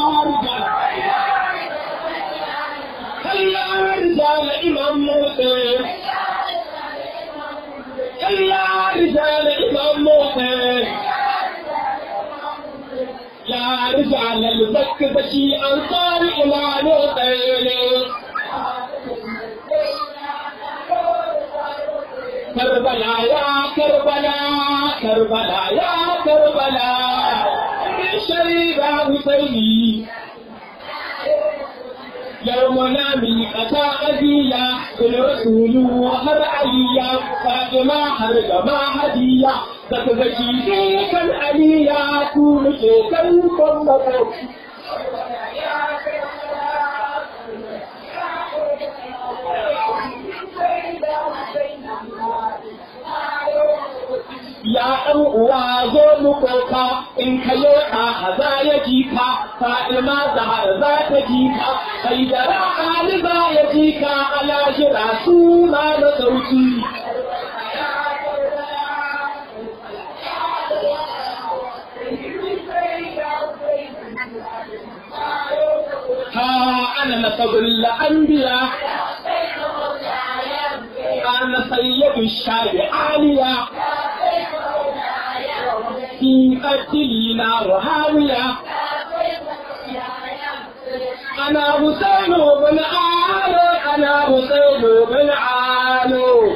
كلا رجال إمام موسى كلا رجال إمام موسى يا رجال البكبشي أنصار إمام موسى كربلا يا كربلا كربلا يا كربلا شريف حسيني يومنا من أتى أذية الرسول وهب عليا فاطمة حرق ما هدية تكذكي كان عليا كون كان كن ya ɗan uwa zo mu koka in ka yi a za ya ji ka fa'ima zahar za ta ji ka haidara ali za ya ji ka alashira suna da sauki ha ana nasabul anbiya ana sayyidu shabi aliya في قتلنا وهاوية أنا حسين بن عالو أنا حسين بن عالو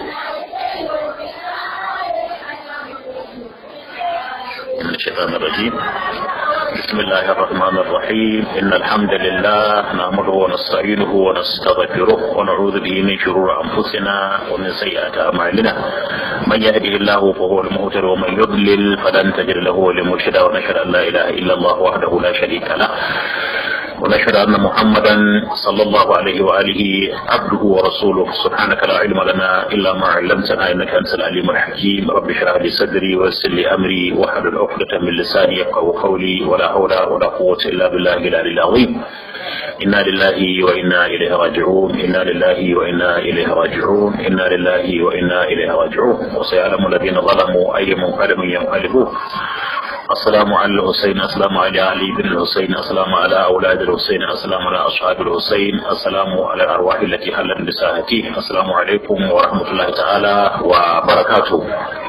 الشيطان الرجيم بسم الله الرحمن الرحيم إن الحمد لله نحمده ونستعينه ونستغفره ونعوذ به من شرور أنفسنا ومن سيئات أعمالنا من يهده الله فهو المهتد ومن يضلل فلن تجد له ولي مرشدا ونشهد أن لا إله إلا الله وحده لا شريك له ونشهد أن محمدا صلى الله عليه وآله عبده ورسوله سبحانك لا علم لنا إلا ما علمتنا إنك أنت العليم الحكيم رب اشرح لي صدري ويسر لي أمري واحلل عقدة من لساني يفقهوا قولي ولا حول ولا قوة إلا بالله العلي العظيم إنا لله وإنا إليه راجعون إنا لله وإنا إليه راجعون إنا لله وإنا إليه راجعون وسيعلم الذين ظلموا أي منقلب ينقلبون السلام على الحسين السلام على علي بن الحسين السلام على أولاد الحسين السلام على أصحاب الحسين السلام على الأرواح التي حلت بساحته السلام عليكم ورحمة الله تعالى وبركاته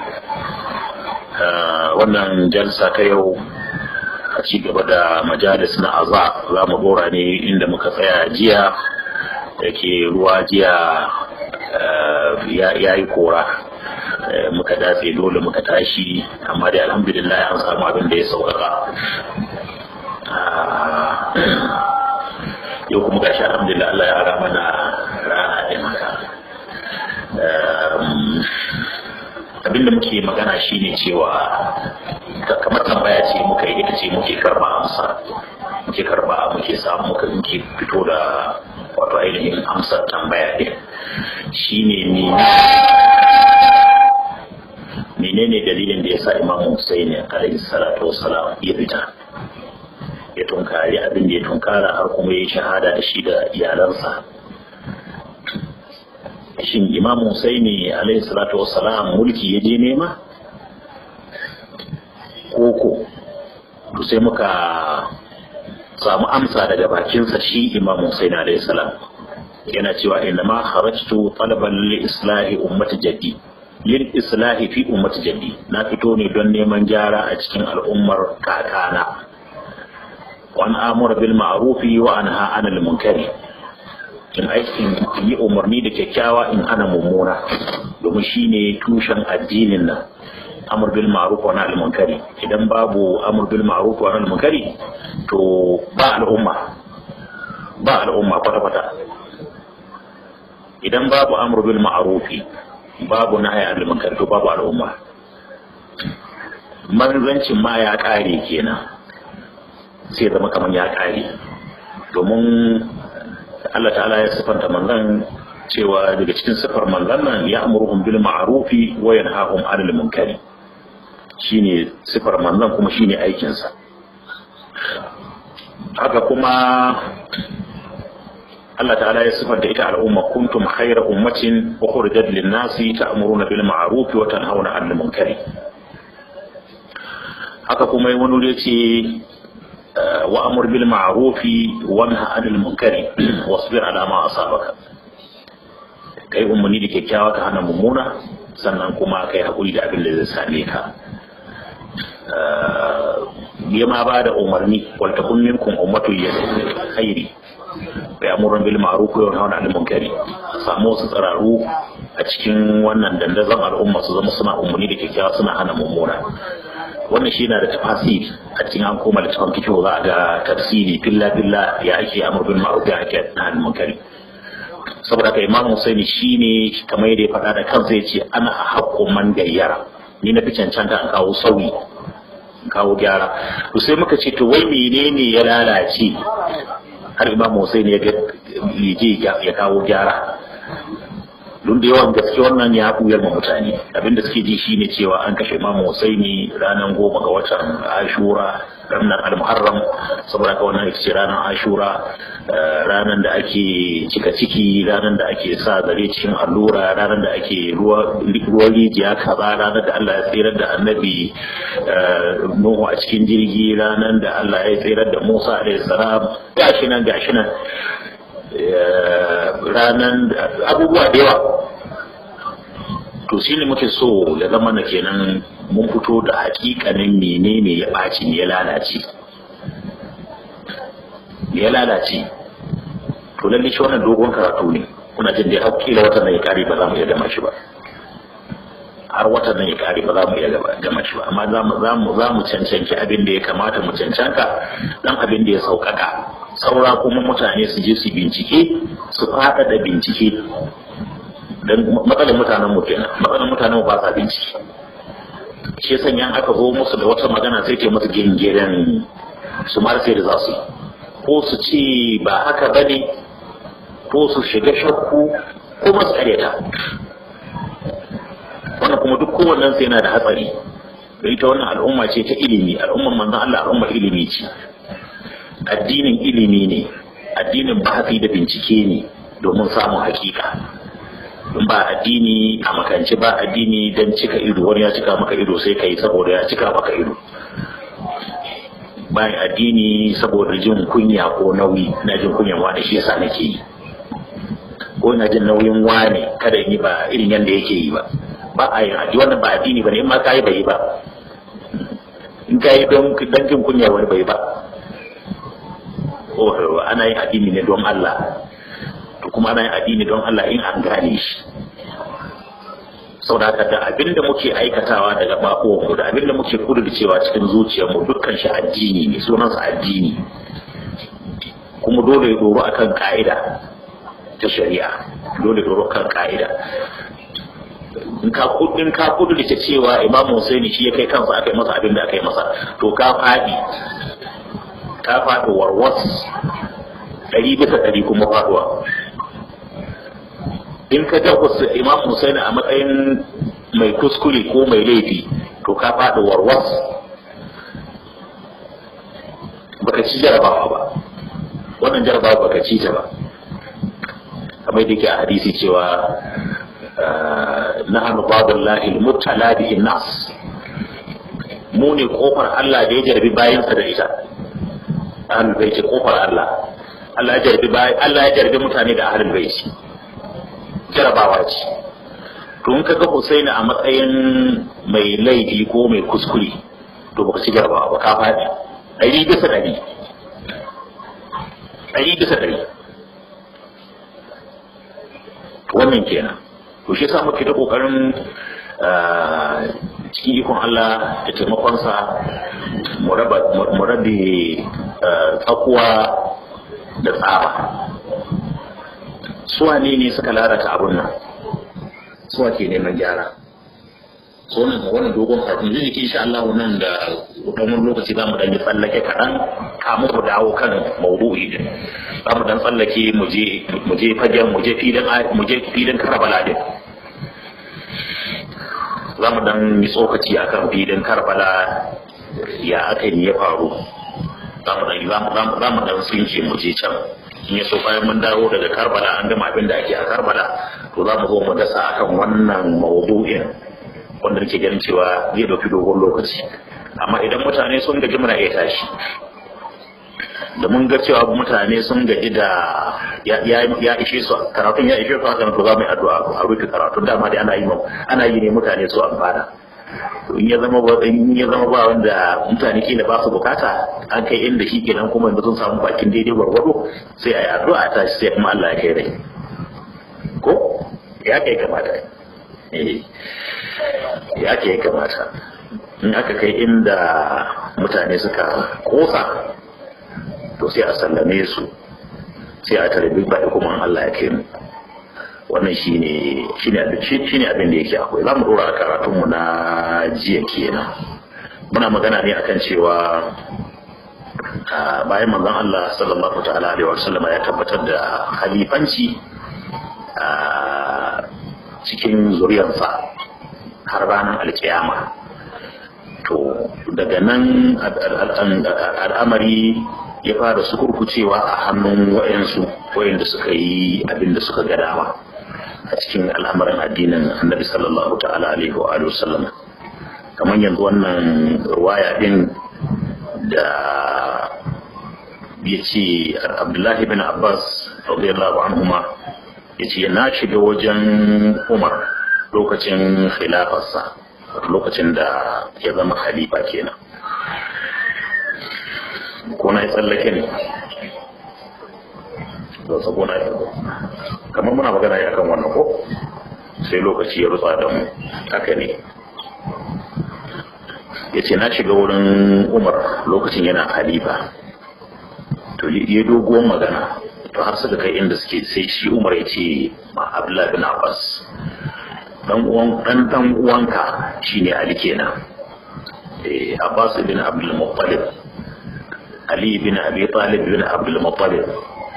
wannan jalsa ta yau a ci gaba da majalis na aza za mu bora ne inda muka tsaya jiya da ke ruwa jiya ya yi kora muka datse dole muka tashi amma dai alhamdulillah an samu abin da ya sauƙaƙa yau kuma gashi alhamdulillah Allah ya ara mana rana ɗin haka abin da muke magana shine cewa kamar tambaya ce muka yi ita ce muke karba amsa muke karba muke samu muka muke fito da wato ainihin amsar tambaya ɗin shine ne menene dalilin da ya sa imam Hussein alaihi salatu wassalam ya fita ya tunkari abin da ya tunkara har kuma ya shahada da shi da iyalansa shin imam Hussein alaihi salatu wassalam mulki ya je nema koko to sai muka samu amsa daga bakinsa shi imam Hussein alaihi salam yana cewa inna ma kharajtu talaban li islahi ummati jaddi lil islahi fi ummati jaddi na fito ne don neman gyara a cikin al'ummar kakana wa an amura bil ma'rufi wa anha anil munkari in aikin yi umarni da kyakkyawa in ana mummuna domin shine tushen addinin nan amur bil ma'ruf wa nahy munkari idan babu amur bil ma'ruf wa nahy munkari to ba al'umma ba al'umma kwata kwata idan babu amur bil ma'rufi babu nahy anil munkari to babu al'umma manzancin ma ya kare kenan sai zama kamar ya kare domin Allah ta'ala ya sifanta manzan cewa daga cikin sifar manzan nan ya amurhum bil ma'rufi wa yanhahum 'anil munkari shine sifar manzan kuma shine aikin sa haka kuma Allah ta'ala ya sifanta ita al'umma kuntum khayra ummatin ukhrijat lin-nasi ta'muruna bil ma'ruf wa tanhauna 'anil munkari haka kuma wani wuri ce وأمر بالمعروف وانهى عن المنكر واصبر على ما أصابك kai umarni da kyakkyawa ka hana mummuna sannan kuma kai haƙuri da abin da zai same ka ya ma ba da umarni wata kun minkum ummatu ya khairi bai amuran bil ma'ruf wa yanhauna 'anil munkari samu wasu tsararu a cikin wannan dandazon al'umma su zama suna umarni da kyakkyawa suna hana mummuna wannan shi na da tafasiri a cikin an koma da tafan fikihu za a ga tafsiri filla filla ya ake amur bil ma'ruf ya ake hana munkari saboda haka imam husaini shine kamar yadda ya faɗa da kansa ya ce ana haƙƙo man gayyara ni na fi cancanta an kawo sauyi in kawo gyara to sai muka ce to wai menene ya lalace har imam husaini ya ga ya kawo gyara don da yawan gaske wannan ya buyar ma mutane abinda suke ji shine cewa an kashe imam husaini ranar goma ga watan ashura ranar al-muharram saboda ka wannan ita ce ranar ashura ranar da ake cika ciki ranar da ake sa zare cikin allura ranar da ake ruwan rijiya kaza ranar da Allah ya tsirar da annabi Nuhu a cikin jirgi ranar da Allah ya tsirar da Musa alaihi salam gashi nan gashi nan ranar abubuwa da yawa to shine muke so ya zama na kenan mun fito da hakikanin menene ya ɓaci ne ya lalace ya lalace to lalle shi wannan dogon karatu ne kuna jin dai hakila watan nan ya kare ba za mu iya gama shi ba har watan nan ya kare ba za mu iya gama shi ba amma za mu za mu za mu cancanci abin da ya kamata mu cancanka dan abin da ya sauƙaƙa saura kuma mutane su je su bincike su faɗaɗa bincike dan matsalar mutanen mu kenan matsalar mutanen mu ba sa bincike shi sanya aka zo musu da wata magana sai ke musu gingiren su ma sai da za su yi ko su ce ba haka ba ne ko su shiga shakku ko masu karyata wannan kuma duk kowannen sai yana da hatsari da ita wannan al'umma ce ta ilimi al'umman manzon Allah al'ummar ilimi ce addinin ilimi ne addinin bahasi da bincike ne domin samun hakika in ba addini a makance ba addini don cika ido wani ya cika maka ido sai kai saboda ya cika maka ido bayan addini saboda jin kunya ko nauyi na jin kunyan wani shi yasa nake yi ko ina jin nauyin wani kada yi ba irin yadda yake yi ba ba a yin addini wannan ba addini ba ne in ma ka yi bai yi ba in ka yi don jin kunya wani bai ba oh ana yin addini ne don Allah to kuma ana yin addini don Allah in an gane shi saboda da abin da muke aikatawa daga mu da abin da muke kudurcewa cikin zuciyarmu dukkan shi addini ne sunansa addini kuma dole ya doro akan ka'ida ta shari'a dole doro kan ka'ida in ka kudin ka kudurce cewa Imam Husaini shi ya kai kansa aka yi masa abin da aka yi masa to ka fadi ka fadi warwas ɗari bisa ɗari kuma faduwa in ka ga imam Husaini a matsayin mai kuskure ko mai laifi to ka faɗi warwas baka ci jarabawa ba wannan jarabawa baka ci ta ba kamar da ke a hadisi cewa na hannu babin lahil mutala bihin nas mu ne kofar Allah da ya jarbi bayansa da ita ahlul baiti kofar Allah Allah ya jarbi Allah ya jarbi mutane da ahlul baiti jarabawa ce to in kaga Husaini a matsayin mai laifi ko mai kuskure to baka ci jarabawa ba ka faɗi ɗari bisa ɗari ɗari bisa ɗari wannan kenan to shi yasa muke da kokarin cikin ikon Allah da taimakonsa mu rabe tsakuwa da tsaba suwa ne ne suka lalata abun nan suwa ke neman gyara so nan ga wani dogon kafin zai jiki insha Allah nan da dan wani lokaci za mu dan yi tsallake kaɗan kamun mu dawo kan maudu'i din za mu dan tsallake mu je mu je fagen mu je filin mu je filin Karbala din za mu dan yi tsokaci akan filin Karbala ya aka yi ya faru za mu dan za mu dan tsinke mu je can in ya so bayan mun dawo daga karbala an gama abin da ake a karbala to za mu zo mu dasa akan wannan maudu'in wanda nake ganin cewa zai dauki dogon lokaci amma idan mutane sun gaji muna iya tashi da mun ga cewa mutane sun gaji da ya ishe su karatun ya ishe su hakan to za mu yi addu'a a rufe karatun dama dai ana yi ana yi ne mutane su amfana in ya zama ba in ya zama ba wanda mutane kila ba su bukata an kai inda shi kenan kuma yanzu sun samu bakin daidai gwargwado sai a yi addu'a ta sai kuma Allah ya kai rai ko ya kai kamata eh ya kai kamata in aka kai inda mutane suka kosa to sai a sallame su sai a tarbi baɗi kuma Allah ya kai mu wannan shine shine abin shine abin da yake akwai zamu dora karatun mu na jiya kenan muna magana ne akan cewa bayan manzon Allah sallallahu ta'ala alaihi wasallam ya tabbatar da halifanci a cikin zuriyarsa har ranar alkiyama to daga nan al'amari ya fara sukurkucewa a hannun wayansu wayanda suka yi abin da suka ga dama a cikin al'amarin addinin annabi sallallahu ta'ala alaihi wa sallam kamar yanzu wannan ruwaya din da ya ce abdullahi bin abbas radiyallahu anhuma ya ce na shiga wajen umar lokacin khilafarsa lokacin da ya zama khalifa kenan ko na yi tsallake ne don sabo na yi kamar muna magana ya kan wannan ko sai lokaci ya rutsa da mu haka ne ya ce na shiga wurin umar lokacin yana halifa to ya doguwar magana to har suka kai inda suke sai shi umar ya ce ma abdullahi bin abbas dan uwan dan dan uwanka shine ali kenan eh abbas bin abdul muttalib ali bin abi talib bin abdul muttalib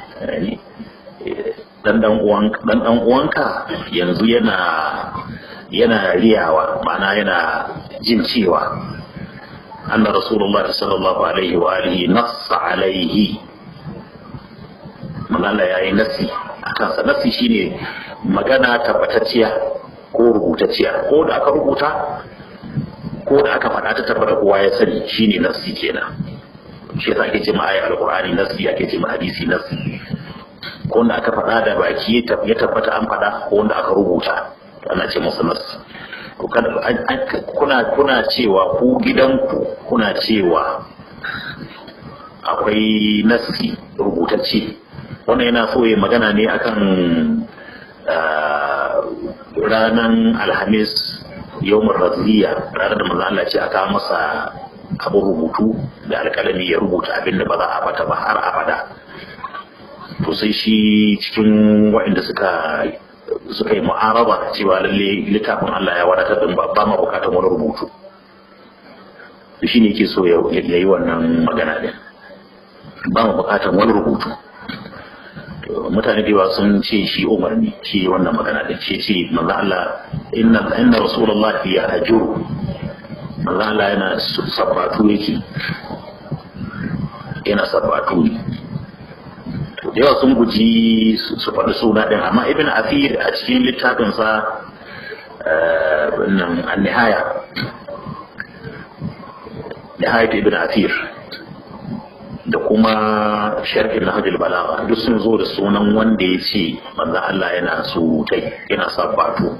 dan dan uwan dan dan uwanka yanzu yana yana riyawa ma'ana yana jin cewa anna rasulullah sallallahu alaihi wa alihi nassa alaihi manala yayi nasi akan sa nasi shine magana tabbatacciya ko rubutacciya ko da aka rubuta ko da aka faɗa ta tabbata kowa ya sani shine nasi kenan shi yasa ake ce ma ayar alqur'ani nasi ake ce ma hadisi nasi ko wanda aka faɗa da baki ya tabbata an faɗa ko wanda aka rubuta ana ce musu nasi to kuna kuna cewa ku gidanku kuna cewa akwai nasi rubutacce wannan yana so ya magana ne akan ranar alhamis yawon raziya ranar da maza Allah ce aka masa abin rubutu da alkalami ya rubuta abin da ba za a bata ba har abada to sai shi cikin waɗanda suka suka yi mu'araba cewa lalle littafin Allah ya wadatar da ba ba ma bukatar wani rubutu to shi ne yake so ya yi wannan magana din ba ma bukatar wani rubutu mutane da yawa sun ce shi umar ne shi wannan magana din shi ce manzo Allah inna inna rasulullah ya hajuru manzo Allah yana sabbatu yake yana sabbatu ne da yawa sun guji su faɗi suna ɗin amma ibn afir a cikin littafinsa nan an-nihaya nihayat ibn afir da kuma sharhin nahjul balagha duk sun zo da sunan wanda ya ce manzo Allah yana sutai yana sabbatu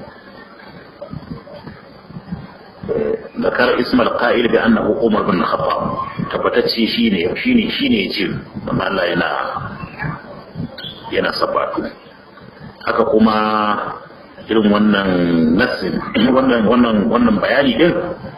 ذكر اسم القائل بأنه عمر بن الخطاب tabbatacce shine shine shine yace manzo Allah yana yana sabbatu haka kuma irin wannan nasin wannan wannan wannan bayani din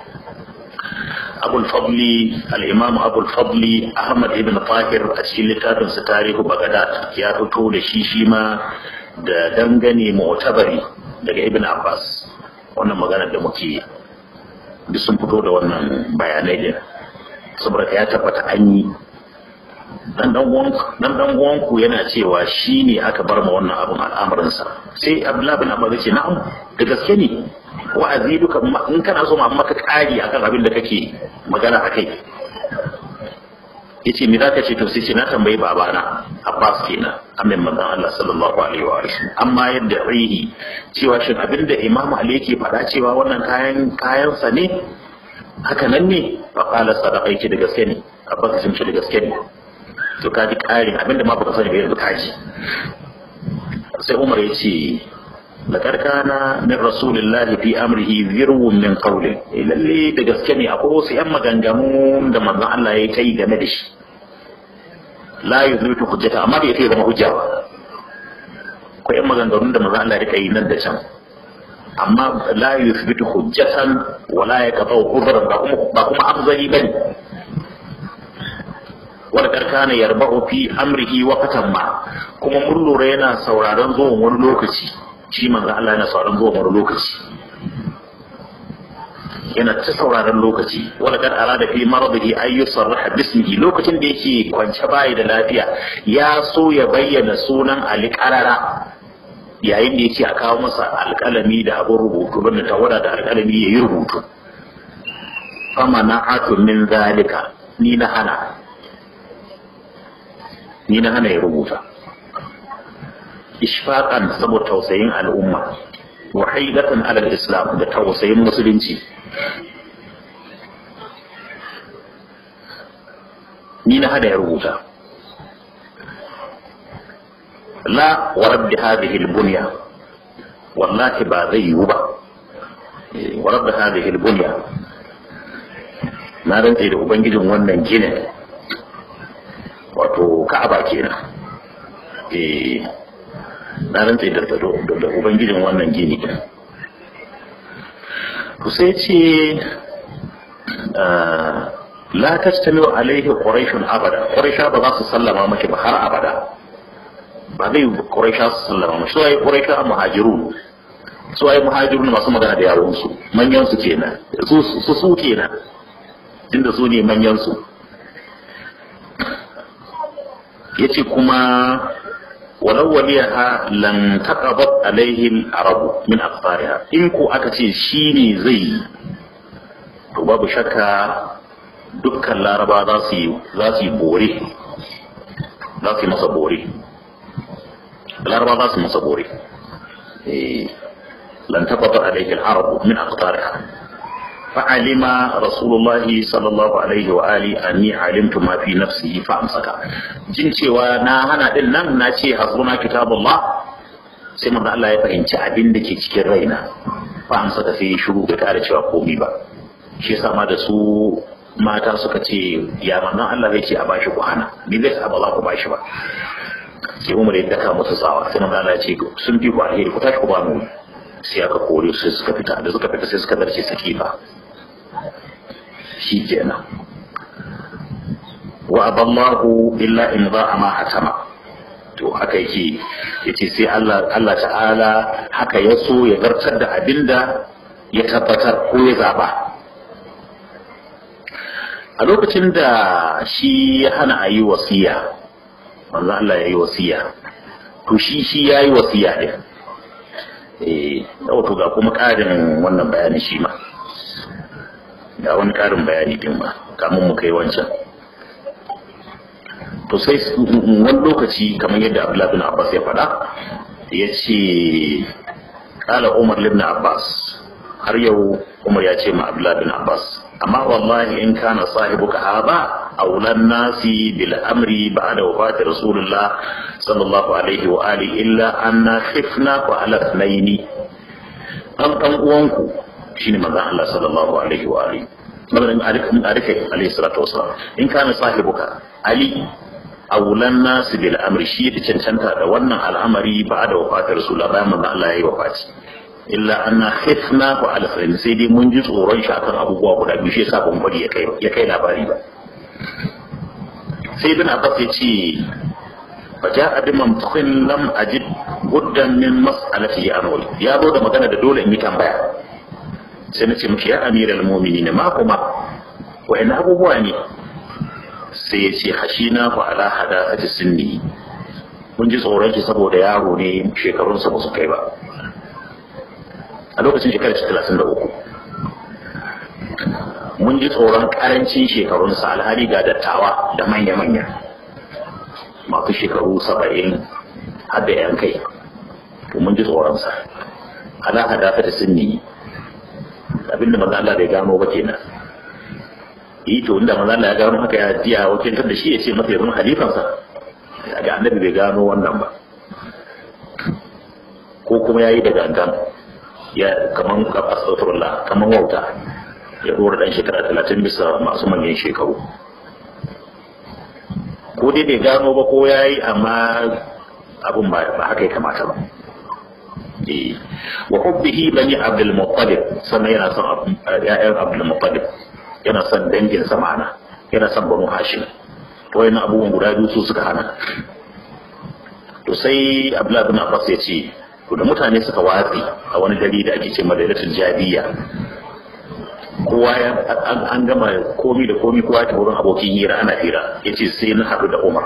abul fadli al-imam abul fadli ahmad ibn tahir a cikin littafin sa tarihu bagdad ya fito da shi shi ma da dangane mu'tabari daga ibn abbas wannan maganar da muke duk sun fito da wannan bayanai din saboda ya tabbata an yi dan dan uwanku yana cewa shi ne aka bar ma wannan abin al'amarinsa sai abdullahi bin abbas ce na'am da gaske ne wa'azi duka in kana so ma maka kari akan abin da kake magana akai yace me zaka ce to sai ce na tambayi babana abbas kenan amin manzon Allah sallallahu alaihi wa sallam amma yadda rihi cewa shin abin da imam ali yake faɗa cewa wannan kayan kayansa ne haka nan ne fa qala sadaqaiti da gaske ne abbas sun ce da gaske ne to ka ji ƙarin abinda ma baka sani ba yanzu ka ji sai umar ya ce laqad kana min rasulillahi fi amrihi zirwun min qawli lalle da gaske ne akwai wasu yan maganganu da manzon Allah ya yi game da shi la yuzbitu hujjata amma bai kai zama hujja ba akwai yan maganganun da manzon Allah ya yi nan da can amma la yuzbitu hujjatan wala yaqta'u udhran ba kuma ba kuma afzali bane wanda karkana yarbahu fi amrihi waqtan ma kuma mun lura yana sauraron zuwan wani lokaci shi manzo Allah yana sauraron zuwan wani lokaci yana ta sauraron lokaci wala kad arada fi maradihi ay yusarraha bismihi lokacin da yake kwance bayi da lafiya ya so ya bayyana sunan Ali qarara yayin da yake a kawo masa alƙalami da abin rubutu banda tawada da alƙalami yayi rubutu fama na atu min zalika ni na hana ni na hana ya rubuta ishfaqan saboda tausayin al'umma wa haidatan alal islam da tausayin musulunci ni na hana ya rubuta la wa rabbi hadhihi al-bunya wallahi ba zai yiwu ba wa rabbi hadhihi al-bunya na rantse da ubangijin wannan ginin wato ka'aba kenan eh na rantse da da ubangijin wannan gini din to sai ce la tastamiu alaihi quraishun abada quraisha ba za su sallama maki ba har abada ba zai quraisha su sallama maki sai quraisha muhajirun su ai muhajirun masu magana da yawon su manyan su kenan su su su kenan inda su ne manyan su yace kuma walau waliyaha lan taqabat alaihi al-arab min aqtariha in ko aka ce shine zai to babu shakka dukkan laraba za su yi za su yi bore za su yi masa bore laraba za su masa bore eh lan taqabat alaihi al-arab min aqtariha فعلم رسول الله صلى الله عليه وآله أني علمت ما في نفسه فأمسك jin cewa na hana din nan na ce hasbuna kitabullah sai manzo Allah ya fahimci abin da ke cikin raina fa amsa da sai shiru bai kare cewa komai ba shi yasa ma da su mata suka ce ya manzon Allah zai ce a bashi ku hana ni zai sa ba za ku bashi ba sai Umar ya daka musu tsawa sai manzo Allah ya ce sun fi ku alheri ku tashi ku ba mu sai aka kore su sai suka fita da suka fita sai suka darce sakifa shi kenan wa aballahu illa in za a ma hatama to haka yake yace sai Allah Allah ta'ala haka ya so ya zartar da abinda ya tabbatar ko ya zaba a lokacin da shi ya hana a yi wasiya manzo Allah ya yi wasiya to shi shi ya yi wasiya din eh to ga kuma ƙarin wannan bayani shi ma ga wani ƙarin bayani din ma kamun mu kai wancan to sai wani lokaci kamar yadda Abdullah bin Abbas ya faɗa ya ce ƙala Umar ibn Abbas har yau Umar ya ce ma Abdullah bin Abbas amma wallahi in kana sahibuka haba aulan nasi bil amri ba'da wafati rasulullah sallallahu alaihi wa alihi illa anna khifna wa ala thnaini dan dan uwanku shine manzon Allah sallallahu alaihi wa alihi maganin arifai alaihi salatu wasalam in kana sahibuka ali awulan nasu bil amri shi ya cancanta da wannan al'amari ba da wafatar rasulullah bayan manzon Allah ya yi wafati illa anna khifna wa alfin sai dai mun ji tsoron shi akan abubuwa guda biyu shi yasa ban bari ya kai ya kai labari ba sai ibn abbas ya ce faja'a bi mamtukhin lam ajid buddan min mas'alati anwal ya zo da magana da dole in yi tambaya sai na ce miki ya amiral mu'minin ma kuma wa'in abubuwa ne sai ya ce hashina ku ala hadafati sinni mun ji tsoron shi saboda yaro ne shekarunsa ba su kai ba a lokacin shekarar talatin da uku mun ji tsoron karancin shekarunsa alhali ga dattawa da manya-manya masu shekaru saba'in har da yan kai to mun ji tsoronsa ala hadafati sinni abinda maza Allah bai gano ba kenan yi to inda manzo Allah ya gano haka ya jiya wakiltar da shi ya ce masa ya zama halifansa ga annabi bai gano wannan ba ko kuma yayi da gangan ya kaman astaghfirullah kaman wauta ya dora dan shekara 30 bisa masu manyan shekaru ko dai bai gano ba ko yayi amma abun ba haka ya kamata ba wa hubbihi bani abdul muttalib sannan yana son ya'yan abdul muttalib yana son dangin sa ma'ana yana son banu hashim to wayannan abubuwan guda biyu su suka hana to sai abdullahi bin abbas ya ce to da mutane suka watsi a wani gari da ake ce madaidatul jadiya kowa ya an gama komi da komi kowa ta wurin abokin hira ana hira yace sai na haɗu da umar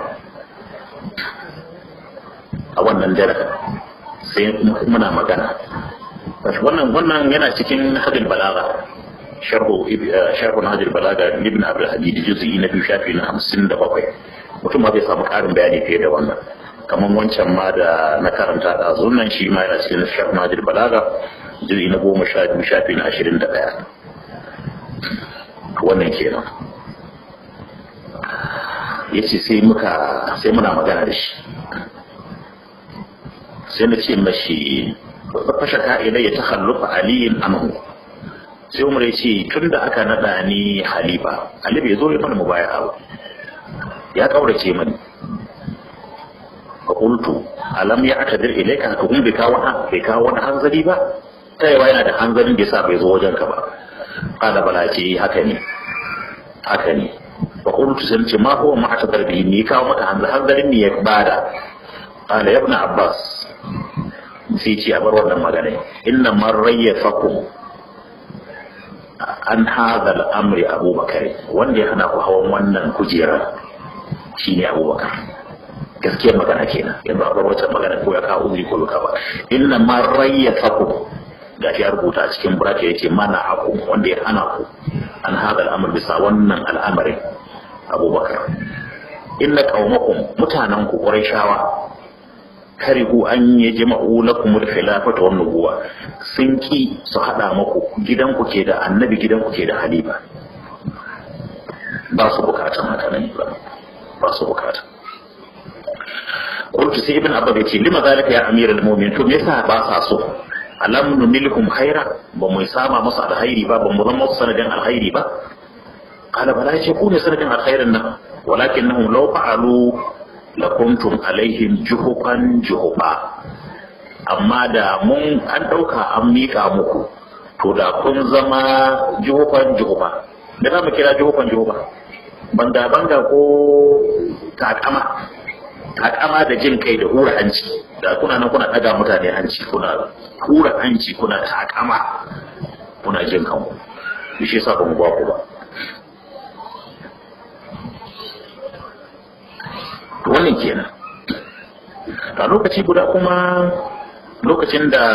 a wannan dare sai muna magana wannan wannan yana cikin hadil balaga sharhu sharhu hadil balaga ibn abdul hadid juz'i na biyu shafi na 57 mutum ma zai samu karin bayani fiye da wannan kamar wancan ma da na karanta da zunan shi ma yana cikin sharhu hadil balaga juz'i na goma sha biyu shafi na 21 wannan kenan yace sai muka sai muna magana da shi sai na ce mashi fashe ka'ida ya takhallufa aliyin anhu sai umar ya ce tun da aka naɗa ni halifa ali bai zo ya mana mubaya ba ya kaurace mani fa qultu alam ya atadir ilayka to kun bai kawo bai kawo wani hanzari ba ta yawa yana da hanzarin da yasa bai zo wajen ka ba qala bala ce haka ne haka ne fa qultu sai ce ma huwa ma atadar bi ni kawo maka hanzarin ne ya bada qala ya ibn abbas sai ce a bar wannan magana inna man rayyafakum an hadha al-amri abubakar wanda ya hana ku hawan wannan kujera shine abubakar gaskiyar magana kenan yanzu a bar wata magana ko ya kawo uzuri ko ka ba inna man rayyafakum ga ya rubuta a cikin buraka yace mana aku wanda ya hana ku an hadha al-amr bisa wannan al'amarin abubakar inna qaumakum mutanen ku qurayshawa karihu an yi jama'u lakum al-khilafata wan nubuwa sun ki su hada muku gidan ku ke da annabi gidan ku ke da halifa ba su bukatan haka nan ba ba su bukata qultu sai ibn abba yace lima zalika ya amir al-mu'minin to me yasa ba sa so alam nunilkum khaira ba mu sama musu alkhairi ba ba mu zama musu sanadin alkhairi ba qala bala yace ku ne sanadin alkhairin nan walakinnahum law fa'alu lakuntum alaihim juhuban juhuba amma da mun an ɗauka an miƙa muku to da kun zama juhuban juhuba da za mu kira juhuban juhuba banga banga ko takama takama da jin kai da hura hanci da kuna nan kuna ɗaga mutane hanci kuna hura hanci kuna takama kuna jin kanku shi yasa ba mu ba ku ba wannan kenan a lokaci guda kuma lokacin da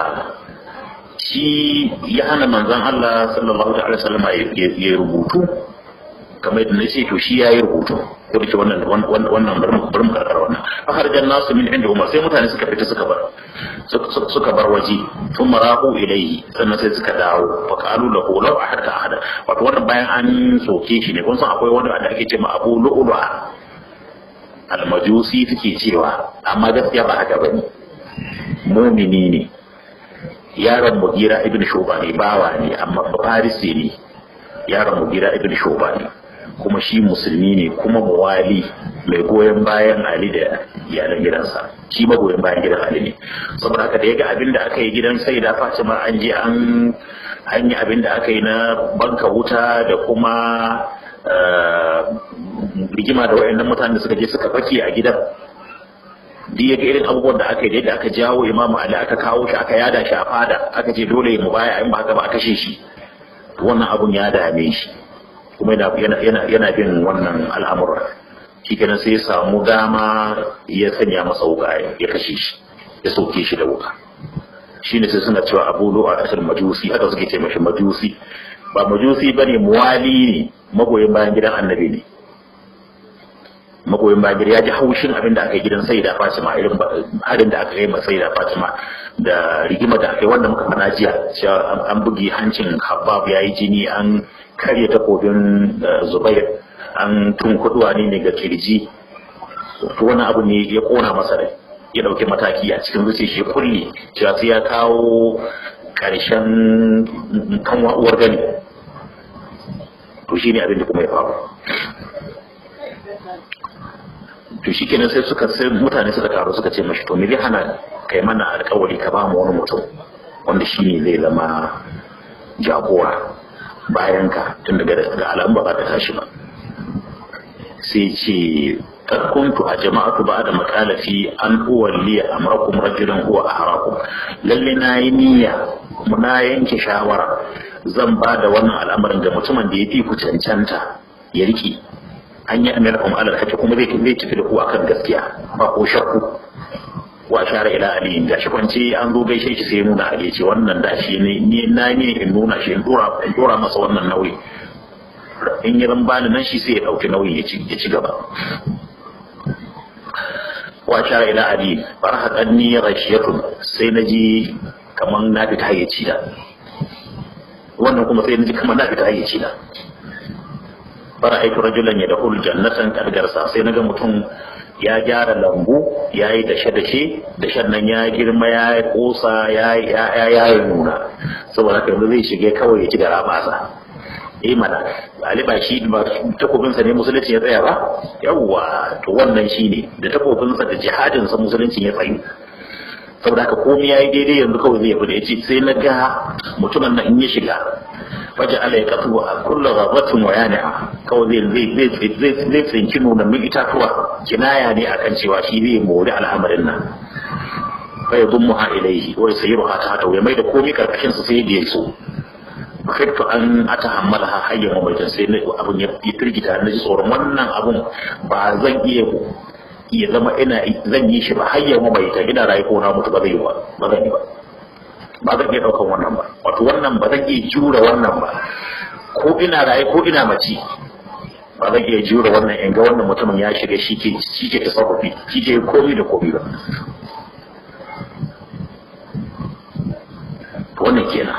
shi ya hana manzan Allah sallallahu alaihi wasallam ya rubutu kamar yadda nace to shi yayi rubutu ko da wannan wannan bari mu karkar wannan akhrajan nasu min inda Umar sai mutane suka fita suka bar suka bar waje sun marahu ilaihi sannan sai suka dawo fa qalu lahu law ahadka ahada wato wannan bayan an soke shi ne kun san akwai wani da ake cewa Abu Lu'lu'a almajusi take cewa amma gaskiya ba haka bane mumini ne yaron mugira ibn shuba ne bawa ne amma farisi ne yaron mugira ibn shuba ne kuma shi musulmi ne kuma muwali mai goyon bayan ali da iyalan gidansa shi magoyin bayan gidan ali ne saboda haka da yaga abin da aka yi gidan sai da fatima an je an an yi abin da aka yi na banka wuta da kuma rigima da wayannan mutanen da suka je suka fake a gidan duk ya ga irin abubuwan da aka yi da aka jawo imamu ali aka kawo shi aka yada shi a fada aka ce dole mu baya in ba haka ba a kashe shi wannan abun ya dame shi kuma yana yana yana bin wannan al'amura shi kenan sai ya samu dama ya sanya masa wuka ya kashe shi ya sauke shi da wuka shine sai suna cewa abu lu'a asal majusi haka suke ce mashi majusi ba majusi bane muwali ne magoyin bayan gidan annabi ne magoyin bagir ya ji haushin abin da aka yi gidan sai da fatima irin harin da aka yi ma sai da fatima da rigima da aka yi wanda muka fana jiya cewa an bugi hancin habab ya yi jini an karya takobin zubair an tun kuduwa ne ga kirji to wani abu ne ya kona masa rai ya dauki mataki a cikin zuciya shi kulle cewa sai ya kawo karshen kan uwar gani to shine abin da kuma ya faru to shi kenan sai suka sai mutane suka taru suka ce mashi to me zai hana kai mana alkawari ka ba mu wani mutum wanda shi ne zai zama jagora bayan ka tun daga ga alamu ba za ta tashi ba sai ce kuntu a jama'atu ba da makalafi an uwalliya amrakum rajulun huwa ahrakum lalle na yi niyya na yanke shawara zan ba da wannan al'amarin ga mutumin da ya fi ku cancanta ya riki an yi amina kuma alal hake kuma zai zai tafi da ku akan gaskiya ba ko shakku wa shara ila ali da shi kwance an zo gaishe shi sai nuna ali ce wannan da shi ne ni na ne in nuna shi in dora in dora masa wannan nauyi in yi ran bani nan shi sai ya dauki nauyi ya ci ya ci gaba wa shara ila ali farhat anni rashiyatun sai naji kaman na fita hayyaci da wannan kuma sai naji kaman na fita hayyaci da fara'aitu rajulan yadkhulu jannatan qad garsa sai naga mutum ya gyara lambu ya yi dashe-dashe dashen nan ya girma ya yi kosa ya yi nuna saboda haka yanzu zai shige kawai ya ci da rabasa eh mana ali ba shi ba takobinsa ne musulunci ya tsaya ba yawwa to wannan shi ne da takobinsa da jihadinsa musulunci ya tsayu saboda haka komai ya yi daidai yanzu kawai zai fi da ya ce sai na ga mutumin nan in ya shiga wajen ala ya kasu a kulla rabatun wa yani'a kawai zai zai zai tsinci nunannin itatuwa kinaya ne akan cewa shi zai mori al'amarin nan fa ya dummu ha ilaihi wai sai ruha ta hata ya mai da komai karkashin sa sai da ya so fakaitu an ata hammala ha hayyan wa maitan sai abun ya firgita na ji tsoron wannan abun ba zan iya iya zama ina zan yi shi ba hayyan wa maitan ina rayu ko na mutu ba zai yi ba ba zan yi ba ba zan iya ɗaukan wannan ba wato wannan ba zan iya jura wannan ba ko ina raye ko ina mace ba zan iya jura wannan in ga wannan mutumin ya shiga shi ke shi ke tasarrufi shi ke komi da komi ba wannan kenan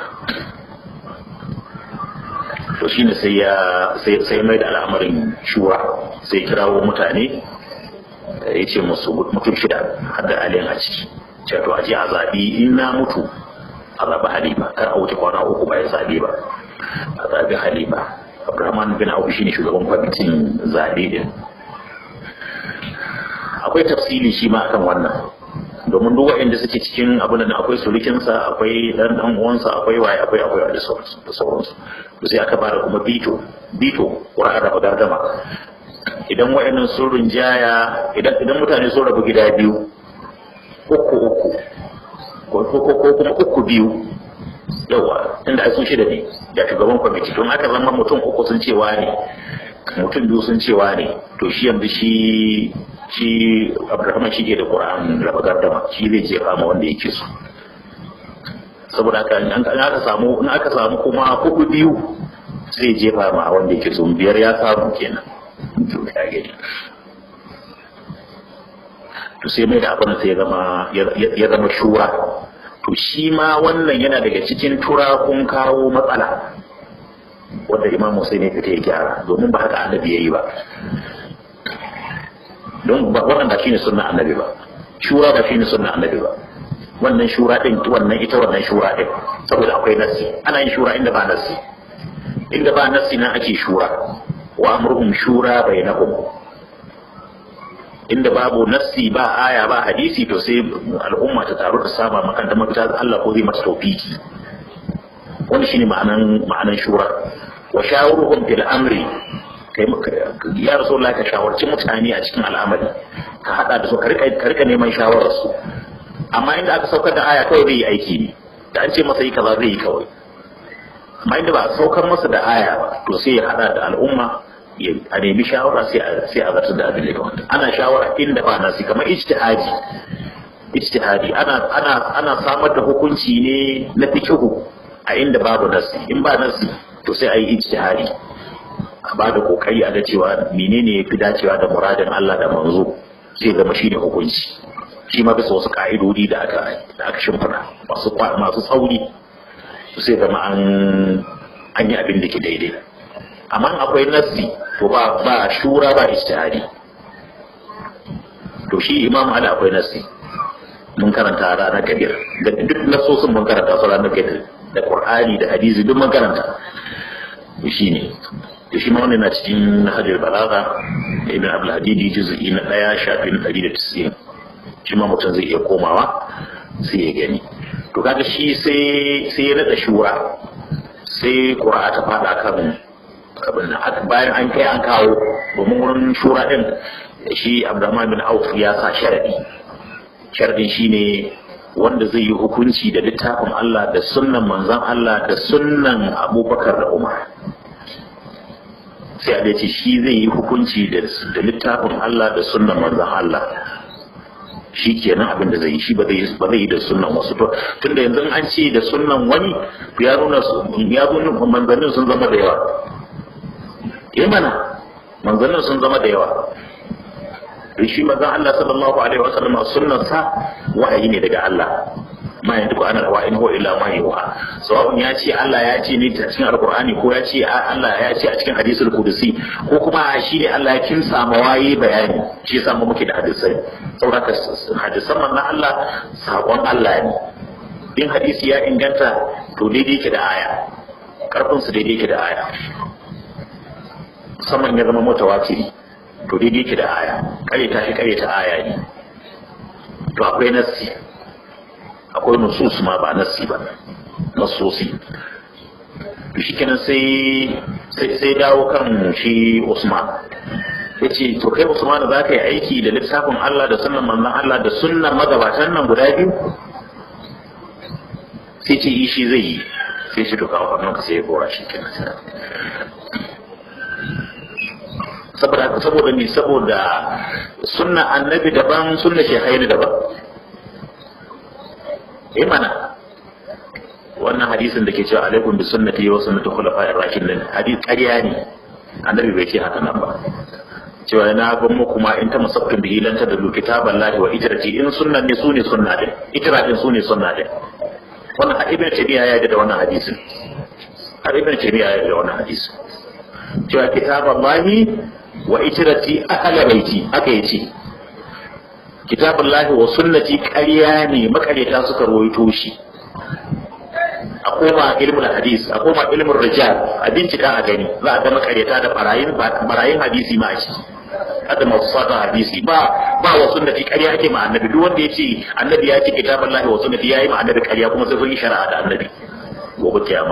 to shine sai ya sai sai mai da al'amarin shura sai kirawo mutane ya ce musu mutum shida har da aliyan a ciki ce to a je a zaɓi in na mutu a zaɓi halima kar a wuce kwana uku ba ya zaɓe ba a zaɓi halima abdurrahman bin abu shine shugaban kwamitin zaɓe din akwai tafsili shi ma akan wannan domin duk waɗanda suke cikin abin da akwai surukinsa akwai ɗan ɗan uwansa akwai waye akwai akwai da sauransu to sai aka bada kuma bito bito ƙura'ar raba gardama idan waɗannan sun rinjaya idan mutane sun rabu gida biyu uku uku ko kuma uku biyu yawa inda ai sun shida ne da shugaban kwamiti don aka zama mutum uku sun cewa ne mutum biyu sun cewa ne to shi yanzu shi shi abdurrahman shi ke da qur'an raba gardama shi zai jefa ma wanda yake so saboda haka in aka samu in aka samu kuma hudu biyu zai jefa ma wanda yake so biyar ya samu kenan to ya gani to sai mai da abin sai ya zama shura to shi ma wannan yana daga cikin turakun kawo matsala wanda imam Hussein ya fita ya gyara domin ba haka annabi yayi ba don wannan ba shine sunna annabi ba shura ba shine sunna annabi ba wannan shura din wannan ita wannan shura din saboda akwai nassi ana yin shura inda ba nassi inda ba nassi na ake shura wa amruhum shura bainahum inda babu nassi ba aya ba hadisi to sai al'umma ta taru ta saba makanta mafita Allah ko zai mata tawfiki wani shine ma'anan ma'anan shura wa shawuruhum fil amri kai ya rasulullah ka shawarci mutane a cikin al'amari ka hada da su ka rika ka rika neman shawarar su amma inda aka saukar da aya kawai zai yi aiki ne da an ce masa yi kaza zai yi kawai amma inda ba a saukar masa da aya ba to sai ya hada da al'umma a nemi shawara sai a zartar da abin da ya kamata ana shawara inda ba nasi kamar ijtihadi ijtihadi ana ana ana samar da hukunci ne na fiqhu a inda babu nasi in ba nasi to sai a yi ijtihadi a ba da kokari a ga cewa menene ya fi dacewa da muradin Allah da manzo sai zama shi ne hukunci shi ma bisa wasu ka'idodi da aka da aka shimfiɗa masu masu tsauri sai zama an an yi abin da ke daidai amma akwai nassi to ba ba shura ba ijtihadi to shi imam ali akwai nassi mun karanta ranar kabir da duk nasosin mun karanta su ranar kabir da qur'ani da hadisi duk mun karanta to shine to shi ma wannan na cikin hajar balaga ibn abdul hadidi juz'i na daya shafin 190 shi ma mutum zai iya komawa sai ya gani to kaga shi sai sai ya nada shura sai qur'a ta fada kan abin bayan an kai an kawo domin wurin shura din shi abdurrahman bin auf ya sa sharadi sharadin shine wanda zai yi hukunci da littafin Allah da sunnan manzon Allah da sunnan abubakar da umar sai a ce shi zai yi hukunci da littafin Allah da sunnan manzon Allah shi kenan abin da zai yi shi ba zai yi da sunnan wasu to tunda yanzu an ce da sunnan wani ya nuna ya nuna manzannin sun zama da yawa eh mana manzannin sun zama da yawa shi manzon Allah sallallahu alaihi wa sallam sunnan sa wahayi ne daga Allah ma yanzu ko ana wa in huwa illa ma yuha sawa'un ya ce Allah ya ce ne a cikin alqur'ani ko ya ce Allah ya ce a cikin hadisul qudusi ko kuma shi ne Allah ya kinsa ma waye bayani shi yasa mu muke da hadisai saboda hadisan manzon Allah sakon Allah ne in hadisi ya inganta to daidai ke da aya karfin su daidai ke da aya musamman ya zama mutawatiri to daidai ke da aya karyata shi karyata aya ne to akwai nassi akwai nusus ma ba nassi ba nassosi to shi kenan sai sai dawo kan shi Usman ya ce to kai Usman za ka yi aiki da littafin Allah da sunan manzon Allah da sunnan magabatan nan guda biyu sai ce shi zai yi sai shi to kawo hannunka sai ya gora shi kenan saboda saboda ne saboda sunna annabi daban sunna shehaini daban eh mana wannan hadisin da ke cewa alaikum bi sunnati wa sunnati khulafa'ir rashidin hadis ƙarya ne annabi bai ce haka nan ba cewa na ga muku ma in ta musaffin bihi lan tadallu kitaballahi wa ijrati in sunnan ne sune sunna din ijra din sune sunna din wannan ibn tabiya ya da wannan hadisin har ibn tabiya ya da wannan hadisin cewa kitaballahi wa ijrati ahla baiti aka yace kitabullahi wa sunnati ƙarya ne makaryata suka rawaito shi a koma ilmul hadis a koma ilmul rijal a bincika a gani za a ga makaryata da barayin barayin hadisi ma a ciki hada masu sata hadisi ba ba wa sunnati ƙarya ake ma annabi duk wanda ya ce annabi ya ce kitabullahi wa sunnati yayi ma annabi ƙarya kuma sai sun yi shari'a da annabi gobe kiyama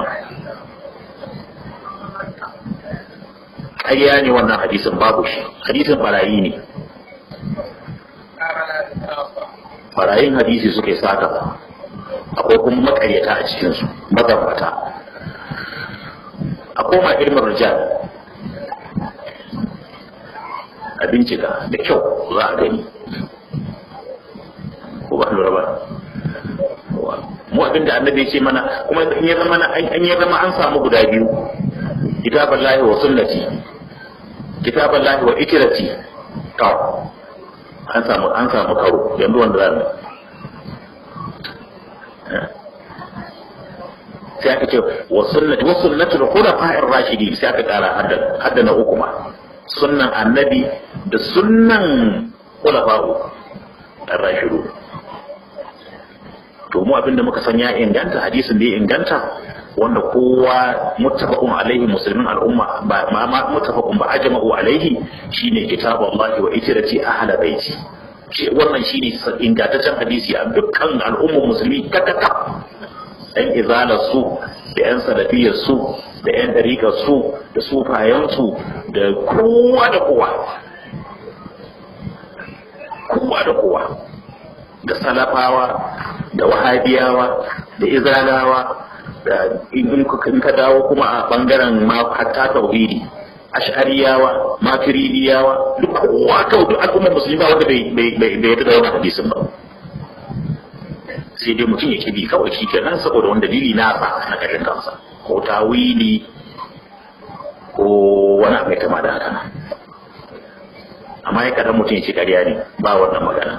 ƙarya ne wannan hadisin babu shi hadisin barayi ne barayin hadisi suke saka akwai kuma makaryata a cikinsu mazambata a koma ilmin rijal a bincika da kyau za a gani ko ba lura ba mu abinda annabi ce mana kuma in ya zama an ya zama an samu guda biyu kitaballahi wa sunnati kitaballahi wa ikrati to an samu an samu karo yanzu wanda za mu sai aka ce wa sunnati wa sunnatul khulafa'ir rashidin sai aka kara hadda hadda na uku ma sunnan annabi da sunnan khulafa'u ar-rashidu to mu abinda muka san ya inganta hadisin da ya inganta wanda kowa muttafaqun alaihi musulmin al'umma ba ma muttafaqun ba ajma'u alaihi shine kitabullahi wa itrati ahla baiti shi wannan shine ingantaccen hadisi a dukkan al'ummar musulmi kakaka ɗan izalar su da yan salafiyar su da yan dariƙar su da sufayen su da kowa da kowa kowa da kowa da salafawa da wahabiyawa da izalawa da in ka dawo kuma a bangaren ma hatta tauhidi ash'ariyawa maturidiyawa duk kowa kawai duk al'ummar musulmi ba wanda bai bai yadda da wannan hadisin ba sai dai mutum ya kibi kawai shi kenan saboda wani dalili nasa na kashin kansa ko tawili ko wani abu mai kama da haka amma ya kaɗan mutum ya ce ƙarya ne ba wannan magana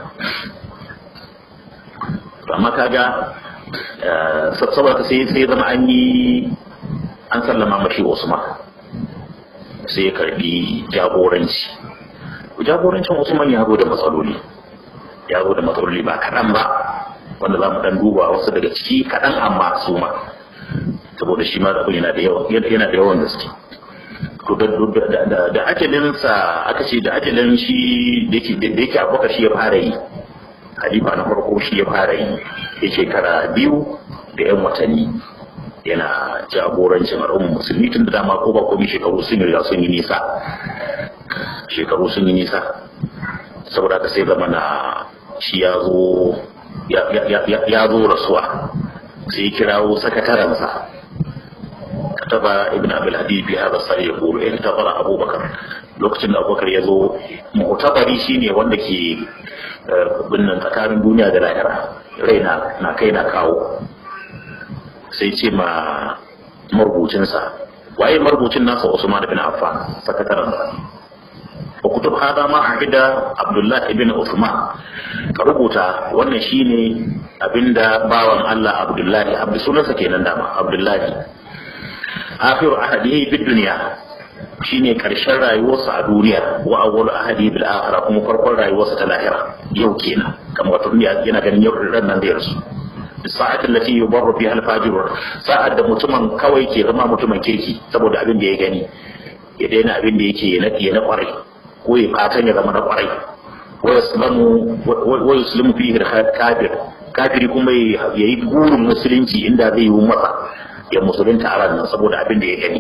amma kaga saboda sai sai zama an yi an sallama mashi Usman sai ya karbi jagoranci jagorancin Usman ya zo da matsaloli ya zo da matsaloli ba kaɗan ba wanda za mu dan duba wasu daga ciki kaɗan amma su ma saboda shi ma abin yana da yawan yana da yawan gaske to da da ajalinsa aka ce da ajalin shi da yake abubakar shi ya fara yi halifa na farko shi ya fara yi ya shekara biyu da yan watanni yana jagorancin al'ummar musulmi tun da dama ko ba komai shekaru sun riga sun yi nisa shekaru sun yi nisa saboda ka sai zama na shi ya zo ya zo rasuwa sai ya kirawo sakatarensa kataba ibn abil hadid bi hadha sari yaqulu in tabara abubakar lokacin da abubakar ya zo mu'tabari shine wanda ke binnan tsakanin duniya da lahira raina na kai na kawo sai ce ma marubucinsa waye marubucin nasa Usman bin Affan sakataren sa wa kutub hada ma ahida Abdullah ibn Uthman ka rubuta wannan shine abinda bawan Allah Abdullahi abdu sunansa kenan dama Abdullahi akhiru ahadihi bid dunya shine karshen rayuwarsa a duniya wa awwalu ahadi bil akhirah kuma farkon rayuwarsa ta lahira yau kenan kamar wato yana ganin yau ran nan zai rasu sa'at allati yubarru fiha al fajir sa'ad da mutumin kawai ke zama mutumin kirki saboda abin da ya gani ya daina abin da yake ya nadi na kwarai ko ya fatan ya zama na kwarai wa yaslamu wa yuslimu fihi kafir kafiri kuma yayi gurin musulunci inda zai yi masa ya musulunta a ranar saboda abin da ya gani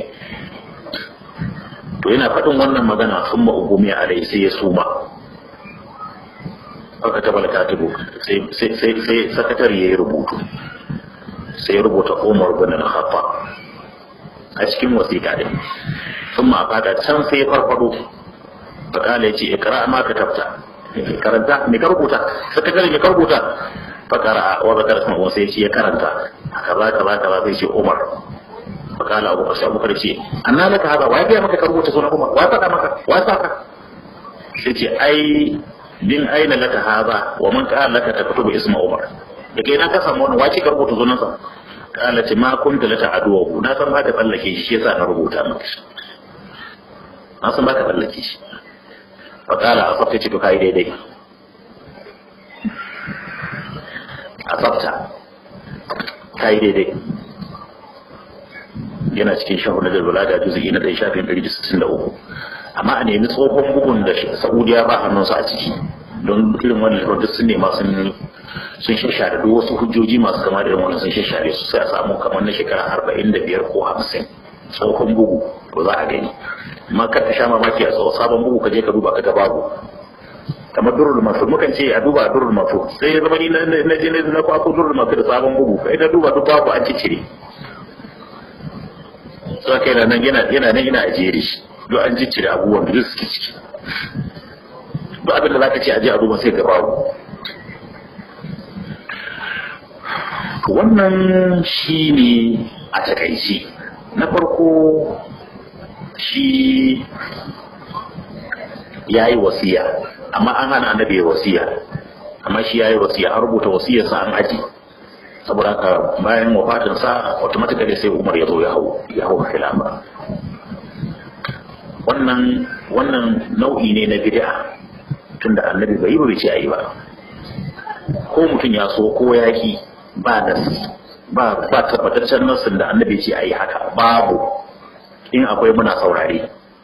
to yana faɗin wannan magana sun ma'ugumi a rai sai ya suma aka taba da katibu sai sakatar ya yi rubutu sai ya rubuta umar bin al-khatta a cikin wasiƙa din sun ma fada can sai ya farfado fakala ya ce ikra ma ka tafta karanta me ka rubuta sakatar me ka rubuta fakara wa zakar sama sai ya ce ya karanta kaza kaza kaza sai ce umar fakala abu sai abu ce anna laka hada wa ya maka ka rubuta sunan umar wa faɗa maka wa saka sai ce ai din aina laka hada wa man qala laka taktubu isma umar da kai na ka samu wannan wace ka rubuta sunan sa kala ce ma kunta lata aduwa na san ba ka tsallake shi yasa na rubuta maka na san ba ka tsallake shi fakala a tsafta ce to kai daidai a tsafta kai daidai yana cikin shahu na dalbala da juzugi na ɗaya shafin ɗari da sittin da uku amma a nemi tsohon bugun da saudiya ba hannunsa a ciki don irin wani duk sun nema sun sun shashare duk wasu hujjoji masu kama da irin wannan sun shashare su sai a samu kamar na shekara arba'in da biyar ko hamsin tsohon bugu to za a gani amma kar ka sha mamaki a tsohon sabon bugu ka je ka duba ka ga babu kamar durul masu mukan ce a duba durul masu sai ya zama ni na je na kwako durul masu da sabon bugu kai na duba duk babu an cire sai kai nan yana yana nan ina ajere shi duk an ciccire abubuwan da suke ciki duk abin da zaka ce aje a duba sai ga babu wannan shi ne a takaici na farko shi ya yi wasiya amma an hana annabi ya wasiya amma shi ya yi wasiya an rubuta wasiyarsa an aji saboda haka bayan wafatinsa automatically sai umar ya zo ya hau ya hau khilafa wannan wannan nau'i ne na bid'a tunda annabi bai yi ba bai ce ayi ba ko mutum ya so ko ya ki ba nasi ba ba tabbataccen nasin da annabi ce ayi haka babu in akwai muna saurare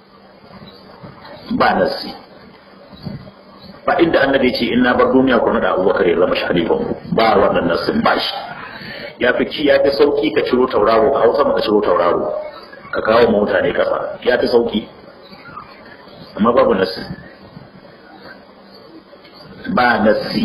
ba nasi ba inda annabi ce in na bar duniya kuma da abubakar ya zama shalifan ba wannan nasin ba shi ya fi ci ya fi sauki ka ciro tauraro a hausa ka ciro tauraro ka kawo ma mutane kasa ya fi sauki amma babu nasi ba nasi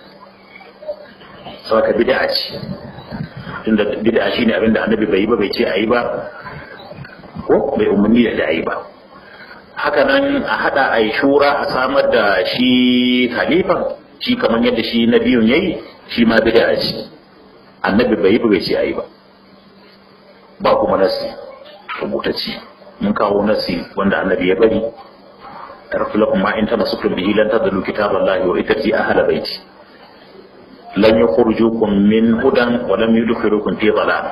sau ka bid'a ce tunda bid'a shine abinda annabi bai yi ba bai ce a yi ba ko bai umarni da a yi ba haka nan a hada a yi shura a samar da shi halifan shi kamar yadda shi na biyun yayi shi ma bid'a ce annabi bai yi ba bai ce a yi ba ba kuma nasi rubutacci mun kawo nasi wanda annabi ya bari tarfu lakum ma in tamassaktum bihi lan tadillu kitaballahi wa itati ahla baiti lan yukhrijukum min hudan wa lam yudkhilukum fi dhalal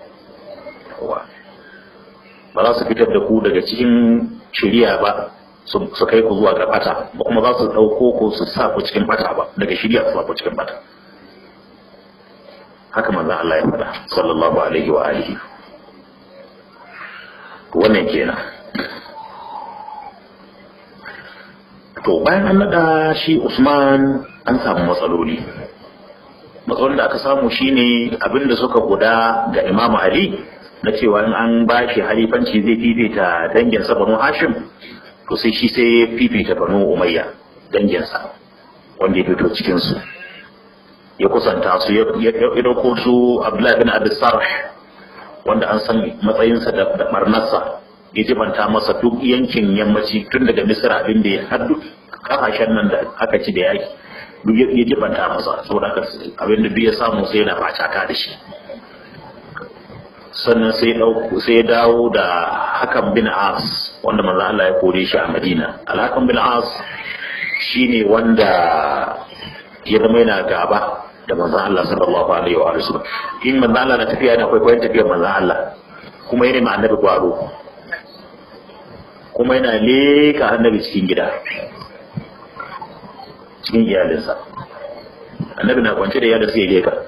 ba za su fitar da ku daga cikin shiriya ba su kai ku zuwa ga bata ba kuma za su ɗauko ku su sa ku cikin bata ba daga shiriya su sa ku cikin bata haka manzon Allah ya faɗa sallallahu alaihi wa alihi wannan kenan to bayan an nada shi Usman an samu matsaloli matsalolin da aka samu shine abinda suka guda ga Imam Ali na cewa in an ba shi halifanci zai fifita danginsa Banu Hashim to sai shi sai ya fifita Banu Umayya danginsa wanda ya fito cikin su ya kusanta su ya dauko su Abdullahi bin Abi Sarh wanda an san matsayinsa da barnarsa ya jibanta masa duk yankin yammaci tun daga Misra abin da ya har duk kasashen nan da aka ci da yaki duk ya jibanta masa saboda abin da duk ya samu sai yana facaka da shi sannan sai sai dawo da hakan bin as wanda manzo Allah ya kore shi a Madina alhakan bin as shine wanda ya zama yana gaba da manzo Allah sallallahu alaihi wa sallam in manzo Allah na tafiya yana kwaikwayon tafiyar manzo Allah kuma yana ma annabi gwaro kuma yana leka annabi cikin gida cikin iyalinsa annabi na kwance da iyalinsa ya leka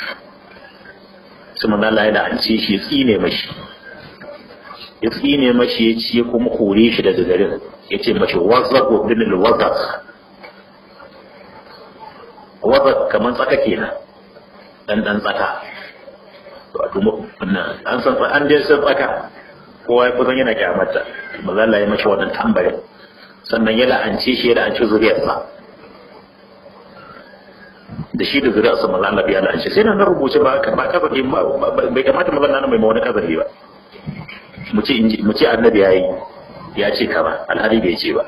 sai manzo Allah ya la'ance shi ya tsine mashi ya tsine mashi ya ce kuma kore shi daga garin ya ce mashi wazaq wa bin al-wazaq wazaq kaman tsaka kenan dan dan tsaka wato an san an dai san tsaka kowa ya kusan yana kyamata manzo Allah ya mashi wannan tambarin sannan ya la'ance shi ya la'ance zuriyarsa da shi da zuri'a sa manzo Allah ya la'ance sai na rubuce ba ba kazafi bai kamata manzo Allah mai wani kazafi ba mu ce mu ce annabi yayi ya ce kaza alhali bai ce ba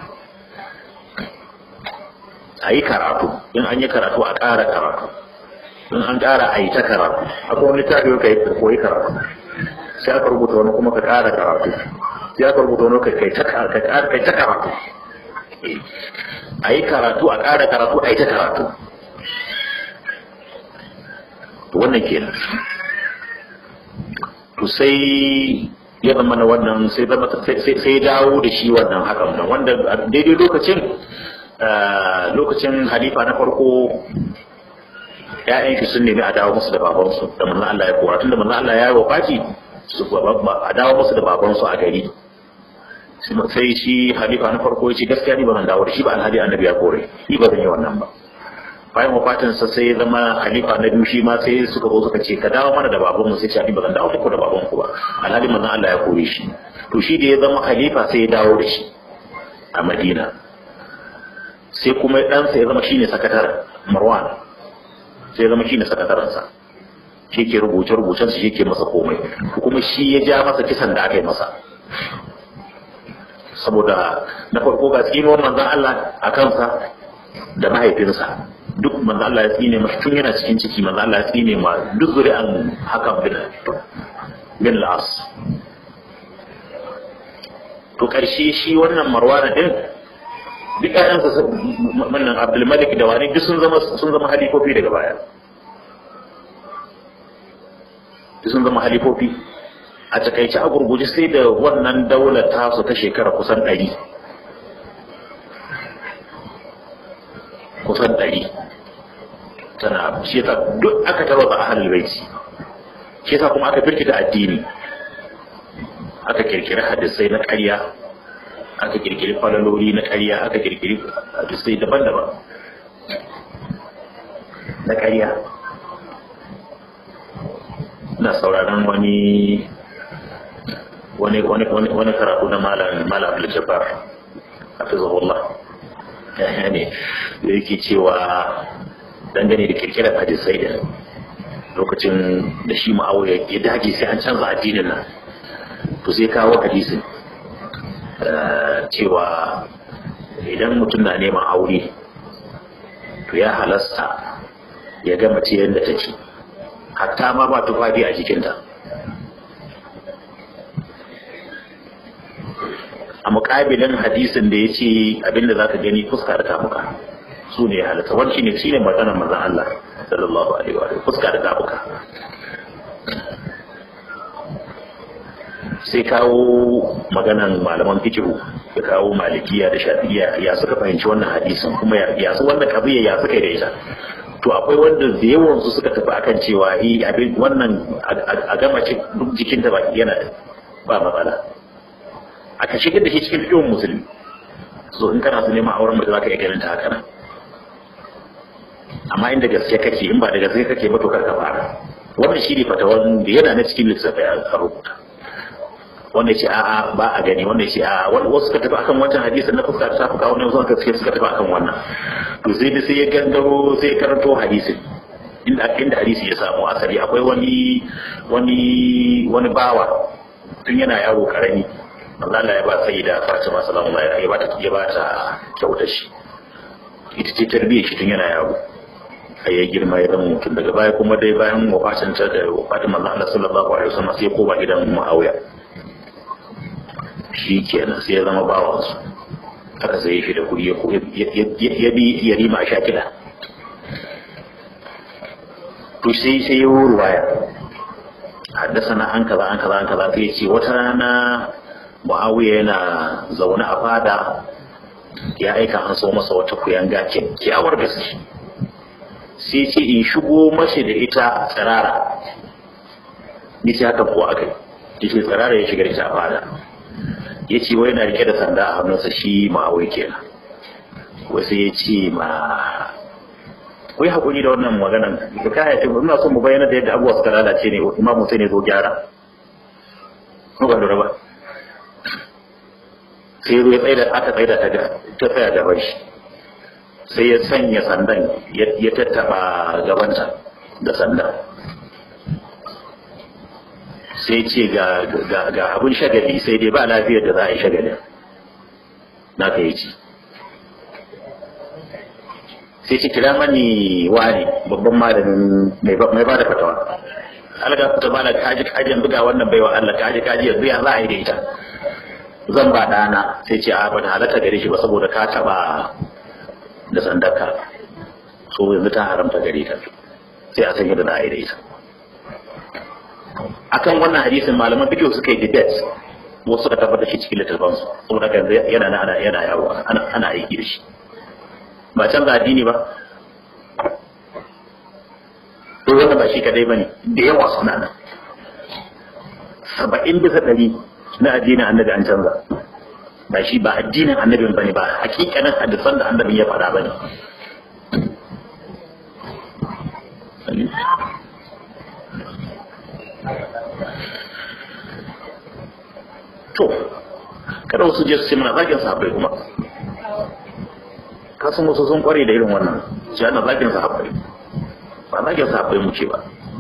a yi karatu in an yi karatu a ƙara karatu in an ƙara a yi ta karatu akwai wani tafi ka yi koyi karatu sai aka rubuta wani kuma ka ƙara karatu sai aka rubuta wani kai ta karatu a yi karatu a ƙara karatu a yi ta karatu to wannan kenan to sai ya zama na wannan sai zama sai dawo da shi wannan hakan nan wanda daidai lokacin lokacin halifa na farko ya'yan shi sun nemi a dawo musu da babansu da manzon Allah ya kora tunda manzon Allah ya yi wafati su a dawo musu da babansu a gari sai shi halifa na farko ya ce gaskiya ni ba zan dawo da shi ba alhali annabi ya kore ni ba zan yi wannan ba bayan wafatinsa sai ya zama halifa na biyu shi ma sai suka zo suka ce ka dawo mana da baban mu sai ce ba zan dawo muku da baban ku ba alhali manzon Allah ya kore shi to shi da ya zama halifa sai ya dawo da shi a Madina sai kuma ɗansa ya zama shine sakataren Marwan sai ya zama shine sakatarensa shi ke rubuce rubucen shi ke masa komai kuma shi ya ja masa kisan da aka yi masa saboda na farko ga tsinuwar manzon Allah a kansa da mahaifinsa duk manzo Allah ya tsine masa tun yana cikin ciki manzo Allah ya tsine ma duk zuri'an haka bin bin las to karshe shi wannan marwana din duk ƴaƴansa wannan Abdul Malik da wani duk sun zama sun zama halifofi daga baya duk sun zama halifofi a takaice a gurguje sai da wannan daular tasu ta shekara kusan ɗari kusan ɗari tana shi yasa duk aka tarwata a halin baiti shi yasa kuma aka firkita addini aka kirkiri hadisai na ƙarya aka kirkiri falaloli na ƙarya aka kirkiri hadisai daban-daban na ƙarya na sauraron wani wani wani wani karatu na malam malam Abdul Jabbar hafizahullah ya ne da yake cewa dangane da kirkirar hadisai da lokacin da shi ma'auya ya dage sai an canza addinin nan to sai kawo hadisin cewa idan mutum na neman aure to ya halasta ya ga mace yadda take hatta ma ba tufafi a jikinta mukabilin hadisin da ya ce abinda za ka gani fuska da tafuka su ne halatta wani ne shi ne maganar manzon Allah sallallahu alaihi wa fuska da tafuka sai kawo maganan malaman fikihu ya kawo malikiya da shafi'iya ya suka fahimci wannan hadisin kuma ya su wannan kabiya ya suka da ita to akwai wanda da yawan su suka tafi akan cewa yi abin wannan a gama duk jikin da baki yana ba matsala aka shigar da shi cikin fikihun musulmi so in kana su neman auren mutum zaka iya ganin ta haka nan amma inda gaske kake in ba da gaske kake ba to kar ka fara wannan shi ne fatawan da yana na cikin littattafai a rubuta wanda ya ce a'a ba a gani wanda ya ce a'a wani wasu suka tafi akan wancan hadisi na fuska ta fuka wani wasu suka suka tafi akan wannan to sai da sai ya gangaro sai ya karanto hadisin inda inda hadisi ya samu asali akwai wani wani wani bawa tun yana yaro karami Allah ya ba sai da Fatima sallallahu alaihi ya ba ta ya ba ta kyautar shi ita ce tarbiyyar shi tun yana yaro a ya girma ya zama mutum daga baya kuma dai bayan wafatin ta da wafatin manzo Allah sallallahu alaihi wasallam sai koma gidan Muawiya shi kenan sai ya zama bawansu aka sai shi da kuɗi ya bi ya rima a shakila to sai sai ya wuri waya haddasa na an kaza an kaza an kaza sai ce wata rana muawiya yana zaune a fada ya aika an so masa wata kuyanga kyakkyawar gaske sai ce in shigo mashi da ita tsirara ni ce haka kuwa aka yi ce tsirara ya shiga da ita a fada ya ce wai na rike da sanda a hannunsa shi ma'awai kenan wasu ya ce ma wai haƙuri da wannan maganan da kaya ce ina son mu bayyana da yadda abubuwa suka lalace ne imam Hussein ne zo gyara ko ba lura ba sai ya tsaye da aka tsaye da ta ta tsaya gaban shi sai ya sanya sandan ya tattaba gabanta da sandan sai ce ga abin shagali sai dai ba lafiyar da za a yi shagalin na ka yi ci sai ce kira mani wani babban malamin mai ba da fatawa alga fita ba da kaji kaji yanzu ga wannan baiwa Allah kaji kaji yanzu ya za a yi da ita zan ba dana sai ce a bata halatta gare shi ba saboda ka taba da sandarka so yanzu ta haramta gare ta sai a san yadda za a yi da ita akan wannan hadisin malaman bidiyo suka yi debate wasu suka tabbatar shi cikin littattafan su saboda kan yana na ana yana yawo ana ana aiki da shi ba canza addini ba to wannan ba shi kadai bane da yawa suna nan saba'in bisa ɗari na addinin annabi an canza ba shi ba addinin annabin bane ba hakikanin hadisan da annabin ya faɗa bane to kada wasu je su ce mana zagin sahabbai kuma kasan wasu sun kware da irin wannan ce ana zagin sahabbai ba zagin sahabbai mu ce ba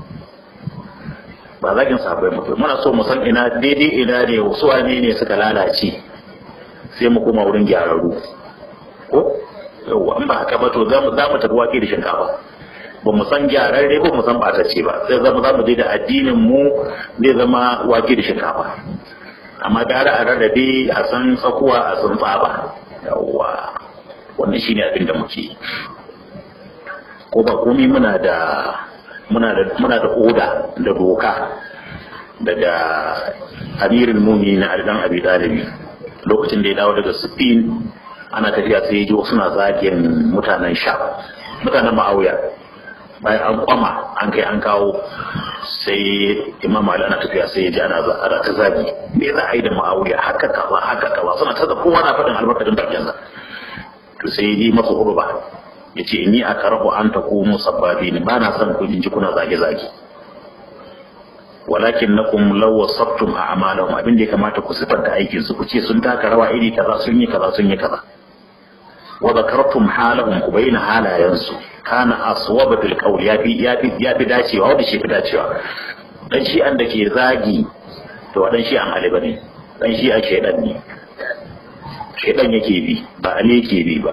ba zagin sahabbai mu muna so mu san ina daidai ina ne wasu wane ne suka lalace sai mu koma wurin gyararru ko yawwa an ba haka ba to za mu tafi wake da shinkafa ba mu san gyararre ba mu san batacce ba sai zama za mu je da addinin mu zai zama wake da shinkafa amma gara a rarrabe a san tsakuwa a san tsaba yawwa wannan shine abin da muke ko ba komai muna da muna da muna da oda da doka daga amirin mumini na dan abi dalibi lokacin da ya dawo daga Spain ana tafiya sai ya ji suna zagin mutanen sha mutanen ma'auya bayan an kwama an kai an kawo sai imam ali ana tafiya sai ya ji ana ana ta zagi me za a yi da ma'auya haka kaza haka kaza suna ta da kowa na faɗin albarkacin bakin sa to sai ya yi masa hurba ya ce ni a karahu an ta ku musabbabi ne ba na son ku ji kuna zage zage walakin nakum law wasabtum a'malahum abin da ya kamata ku sifanta aikin su ku ce sun taka rawa iri kaza sun yi kaza sun yi kaza wa zakartum halahum ku bayyana halayensu kana aswaba fil qawl yafi yafi yafi dacewa wanda shi fi dacewa dan shi an da ke zagi to dan shi an ali bane dan shi a shedan ne shedan yake bi ba ali yake bi ba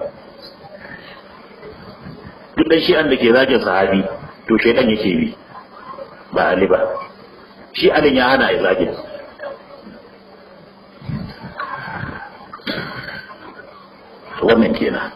duk dan shi an da ke zagin sahabi to shedan yake bi ba ali ba shi alin ya hana ya zagin wannan kenan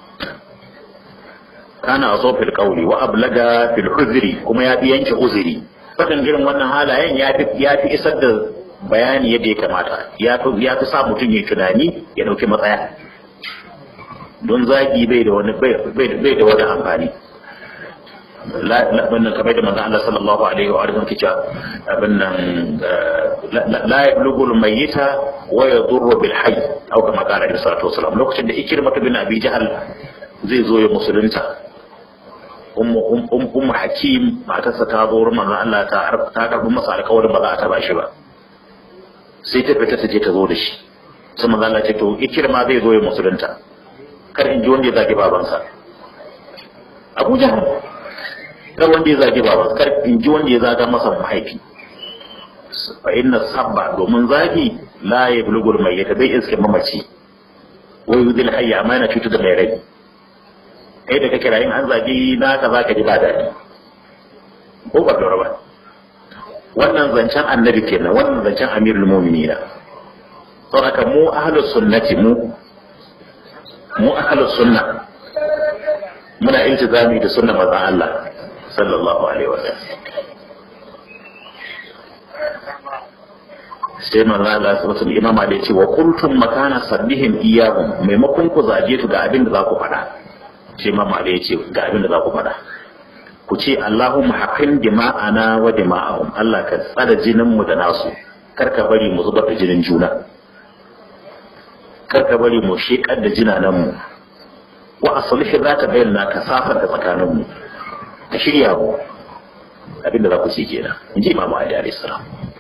kana aso fil qawli wa ablaga fil uzri kuma ya fi yanke uzuri fadan irin wannan halayen ya fi ya fi isar da bayani yadda ya kamata ya fi ya fi sa mutum ya tunani ya dauki matsaya don zagi bai da wani bai da wani amfani wannan kamar da manzo Allah sallallahu alaihi wa alihi kica abin nan la yablughu al-mayyita wa yadurru bil hayy aw kama qala Alaihi salatu wasalam lokacin da Ikrimah bin Abi Jahal zai zo ya musulunta ummu ummu Hakim matarsa ta zo wurin manzo Allah ta ta karbi masa alƙawarin ba za a taba shi ba sai ta fita ta je ta zo da shi sai manzo Allah ya ce to Ikrimah zai zo ya musulunta kar in ji wanda ya zagi babansa Abu Jahal kar wanda ya zagi baba kar in ji wanda ya zaga masa mahaifi fa inna sabba domin zagi la ya bulugul mai yata bai iske mamaci wai yudil hayya amma yana cutar da mai rai kai da kake rayin an zagi na ka zaka ji ba daɗi ko ba dora ba wannan zancen annabi kenan wannan zancen amirul mu'minina saboda mu ahlus sunnati mu mu ahlus sunna muna iltizami da sunnar manzon Allah sallallahu alaihi wa sallam sai manzo Allah subhanahu wa imama da yace wa kuntum makana sabbihim iyyahum maimakon ku zage su ga abin da za ku faɗa sai imama da yace ga abin da za ku faɗa ku ce Allahumma haqqin dima'ana wa dima'ahum Allah ka tsada jinin mu da nasu kar ka bari mu zubar da jinin juna kar ka bari mu shekar da jinanan mu wa aslih zata bayyana ka safar da tsakanin mu ka shirya mu abinda za ku ce kenan in ji imamu ali alayhi salam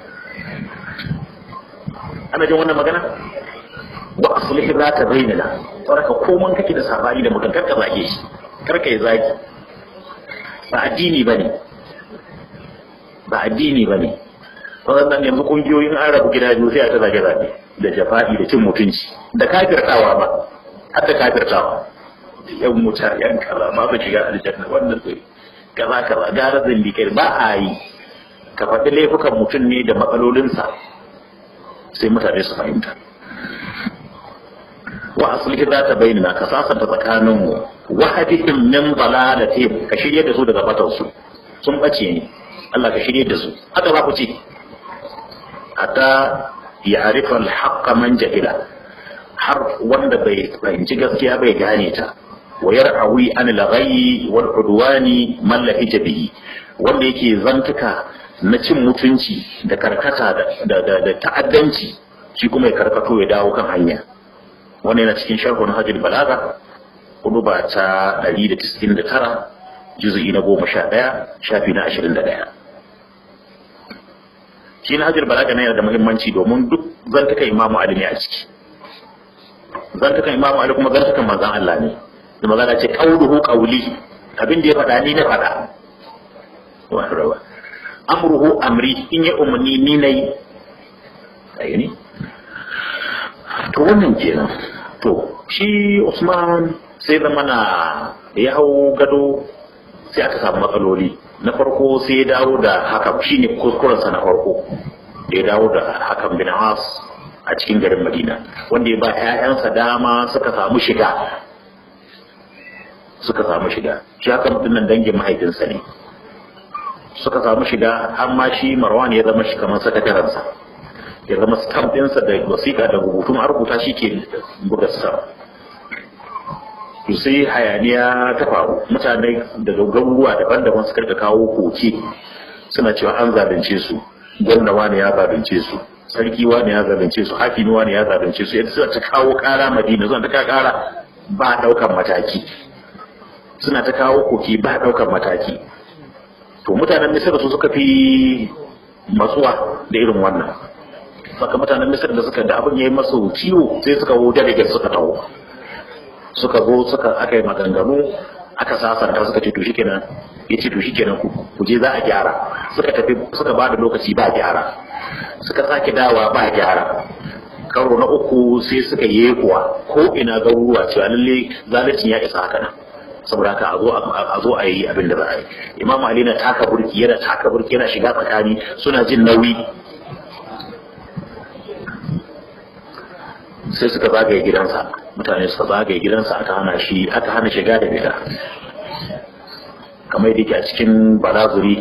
ana jin wannan magana wa aslihi za ta bainana saboda koman kake da sabani da mutum karka zage shi karka yi zagi ba addini bane ba addini bane wannan yanzu kungiyoyin an rabu gida biyu sai a ta zage zage da jafa'i da cin mutunci da kafirtawa ba har da kafirtawa yan mutar yan kaza ma ba shiga aljanna wannan sai kaza kaza gara zindikai ba a yi ka faɗi laifukan mutum ne da matsalolinsa sai mutane su fahimta wa asali za ta bayyana ka sasanta tsakaninmu wa hadihim min dalalatihim ka shirye da su daga batar su sun bace ne Allah ka shirye da su haka za ku ce hatta ya arifa al man jahila har wanda bai fahimci gaskiya bai gane ta wa yar'awi an al-ghayyi wal udwani man lahija bihi wanda yake zantuka na cin mutunci da karkata da da ta'addanci shi kuma ya karkato ya dawo kan hanya wannan yana cikin sharhun hajjul balaga hudu ba ta 199 juz'i na 11 shafi na 21 shi na hajjul balaga na yana da muhimmanci domin duk zantuka imamu ali ne a ciki zantukan imamu ali kuma zantukan manzon Allah ne da magana ce qauluhu qawli abin da ya faɗa ni na faɗa wa rawa amruhu amri in ya umarni ni nayi ayi to wannan kenan to shi Usman sai da mana ya hau gado sai aka samu matsaloli na farko sai ya dawo da hakan shine kuskurensa na farko da ya dawo da hakan bin As a cikin garin Madina wanda ya ba 'ya'yansa dama suka samu shiga suka samu shiga shi haka mutumin dangin mahaifinsa ne suka samu shiga har ma shi marwan ya zama shi kamar sakatarensa ya zama stamp ɗinsa da wasiƙa da rubutu ma rubuta shi ke buga stamp to sai hayaniya ta faru mutane daga garuruwa daban-daban suka rika kawo koke suna cewa an zalunce su gwamna wani ya zalunce su sarki wani ya zalunce su hakimi wani ya zalunce su yadda suna ta kawo ƙara madina suna ta ƙara ba ɗaukan mataki suna ta kawo koke ba ɗaukan mataki to mutanen misir su suka fi matsuwa da irin wannan saka mutanen misir da suka da abin ya yi masu ciwo sai suka wo delegate suka taho suka zo suka aka yi maganganu aka sasanta suka ce to shikenan ya ce to shikenan ku je za a gyara suka tafi suka ba da lokaci ba gyara suka sake dawa ba gyara karo na uku sai suka yi kuwa ko ina garuruwa cewa lalle zalicin ya isa haka nan saboda haka a zo a yi abin da za a yi imam ali na taka burki yana taka burki yana shiga tsakani suna jin nauyi sai suka zagaye gidansa mutane suka zagaye gidansa aka hana shi aka hana shiga da fita kamar yadda a cikin balazuri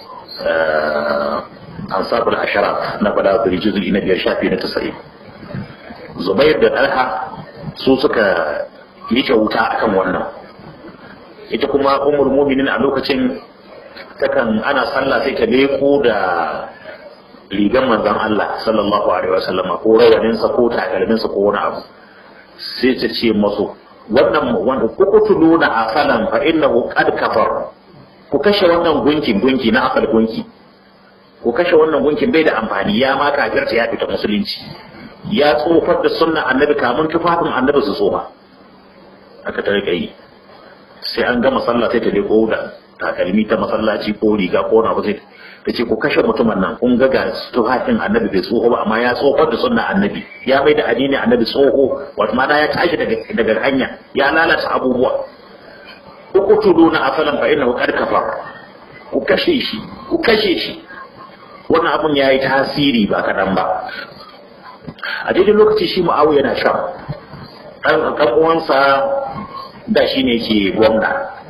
ansabul ashara na balazuri juzu'i na biyar shafi na tasa'in zubair da ɗalha su suka rike wuta akan wannan ita kuma umar muminin a lokacin takan ana sallah sai ta leko da rigan manzon Allah sallallahu alaihi wasallam ko rawaninsa ko takalminsa ko wani abu sai ta ce masu wannan wanda kuku tuluna asalan fa innahu qad kafar ku kashe wannan gunkin gunki na asal gunki ku kashe wannan gunkin bai da amfani ya ma kafirta ya fita musulunci ya tsofar da sunna annabi kamun tufafin annabi su tsofa aka ta rika yi sai an gama sallah sai ta leko da takalmi ta masallaci ko riga ko na sai ta ce ku kashe mutumin nan kun ga ga tufafin annabi bai tsoho ba amma ya tsofar da sunna annabi ya mai da addini annabi tsoho wato mana ya tashi daga daga hanya ya lalata abubuwa ku tudu na asalan fa innahu qad kafar ku kashe shi ku kashe shi wannan abun yayi tasiri ba kadan ba a daidai lokaci shi mu'awiya yana sha ɗan uwansa da shi ne ke gwamna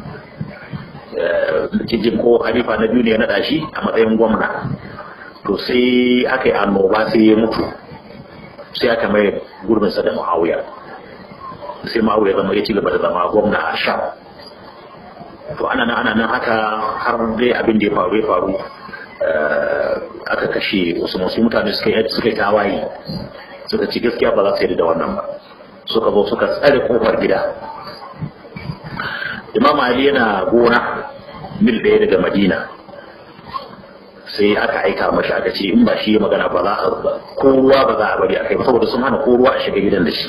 kijin ko halifa na duniya na shi a matsayin gwamna to sai aka yi annoba sai ya mutu sai aka mai gurbinsa da mu'awiya sai mu'awiya zama ya ci gaba da zama gwamna a sha to ana nan ana nan haka har dai abin da ya faru ya faru aka kashe wasu masu mutane suka yi suka yi tawaye suka ci gaskiya ba za su yi da wannan ba suka zo suka tsare kofar gida imam ali yana gona mil ɗaya daga madina sai aka aika mashi aka ce in ba shi ya magana ba za a ko ruwa ba za a bari a kai saboda sun hana ko ruwa a shiga gidan da shi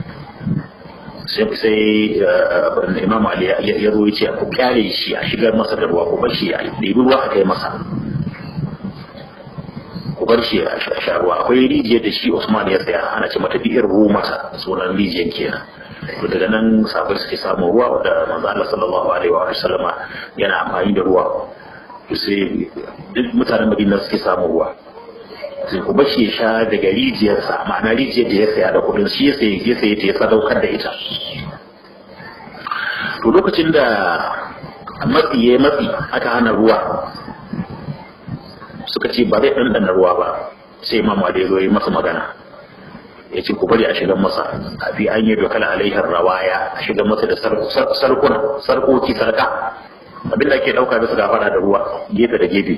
sai imam ali ya zo ya ce ku kyale shi a shigar masa da ruwa ku bar shi a ɗebi ruwa a kai masa ku bar shi a sha ruwa akwai rijiyar da shi Usman ya tsaya ana ce mata bi'ir masa sunan rijiyar kenan to daga nan sabai suke samun ruwa da manzo Allah sallallahu alaihi wa sallama yana amfani da ruwa to sai duk mutanen Madina suke samun ruwa sai ku bar shi ya sha daga rijiyarsa ma'ana rijiyar da ya saya da kudin shi ya sayi ya sayi ta ya sadaukar da ita to lokacin da matsi ya matsi aka hana ruwa suka ce ba zai ɗanɗana ruwa ba sai imam da ya zo yi masa magana ya ce ku bari a shigar masa a fi an yi dokala alaihar rawaya a shigar masa da sarkuna sarkoki sarka abin da ake ɗauka da su gafara da ruwa gefe da gefe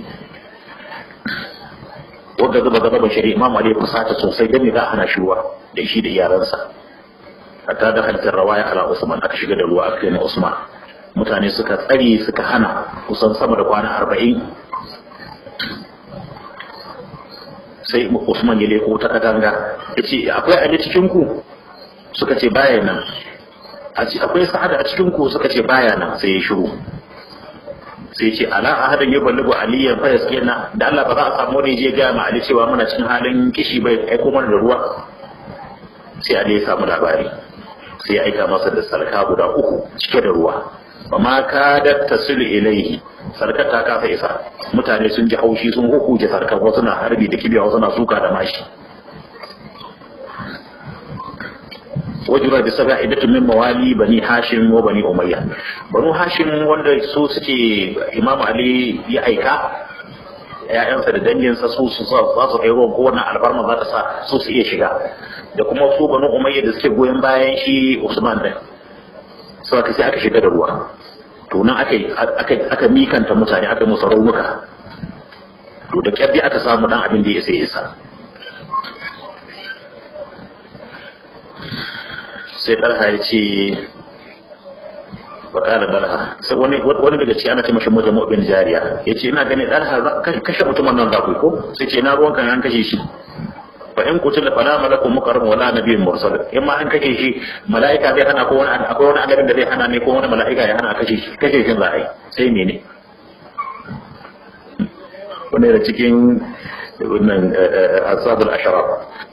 wanda zuba gaba ba shari'a imam ali ya fusata sosai dan za a hana shi ruwa da shi da iyalansa hatta da halittar rawaya ala usman aka shiga da ruwa aka yi usman mutane suka tsare suka hana kusan sama da kwana arba'in sai Usman ya leko ta katanga ya ce akwai ali cikin ku suka ce baya nan akwai sa'ada a cikin ku suka ce baya nan sai ya shiru sai ce ala ahadan ya ballugu aliyan fa yaskina da Allah ba za a samu ne je ga ma ali cewa muna cikin halin kishi bai aiko mana da ruwa sai ali ya samu labari sai ya aika masa da salka guda uku cike da ruwa ba ma ka da tasilu ilaihi sarkar ta kasa isa mutane sun ji haushi sun hukuje sarkar wasu na harbi da kibiya wasu na suka da mashi wajura da saba idatu min mawali bani hashim wa bani umayya banu hashim wanda su suke imam ali ya aika ya'yansa da danginsa su su za su kai ruwan ko wannan alfarma za ta sa su su iya shiga da kuma su banu umayya da suke goyon bayan shi usman din sau aka sai aka shiga da ruwa to nan aka aka mikanta mutane aka musu raunuka to da kyabbi aka samu dan abin da ya sai isa sai ɗarha ya ce bakala ɗarha sai wani wani daga ci ana ce mashi mutum bin jariya ya ce ina ganin ɗarha kashe mutumin nan za ku ko sai ce na ruwan kan an kashe shi fa in kutila fala malakun mukarram wala nabiyyun mursal in ma an kashe shi mala'ika zai hana ko wani akwai wani annabin da zai hana ne ko wani mala'ika ya hana kashe shi kashe shi za a yi sai mene wani da cikin wannan asabul asharaf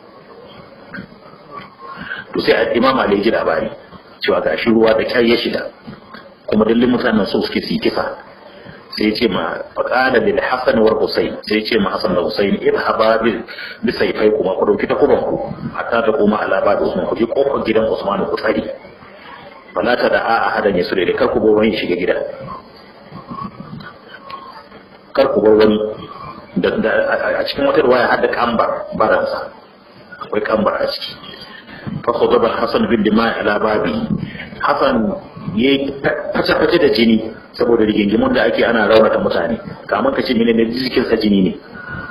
to sai imam ali ji labari cewa ga shi ruwa da kyar ya shiga kuma dallin mutanen so suke su yi kisa sai ya ce ma faqala lil hasan wal husayn sai ya ce ma hasan da husayn idhaba bi bi sayfai kuma ku dauki takuban ku hatta ta koma ala ba da usman ku je kofar gidan usman ku tsari fala ta da a ahadan ya sure da kar ku bar wani shiga gida kar ku bar wani a cikin wata ruwaya har da kambar baransa akwai kambar a ciki fa khudaba hasan bin dima ala babi hasan yayi face face da jini saboda rigingimun da ake ana raunata mutane kamar ka ce mene ne jikin sa jini ne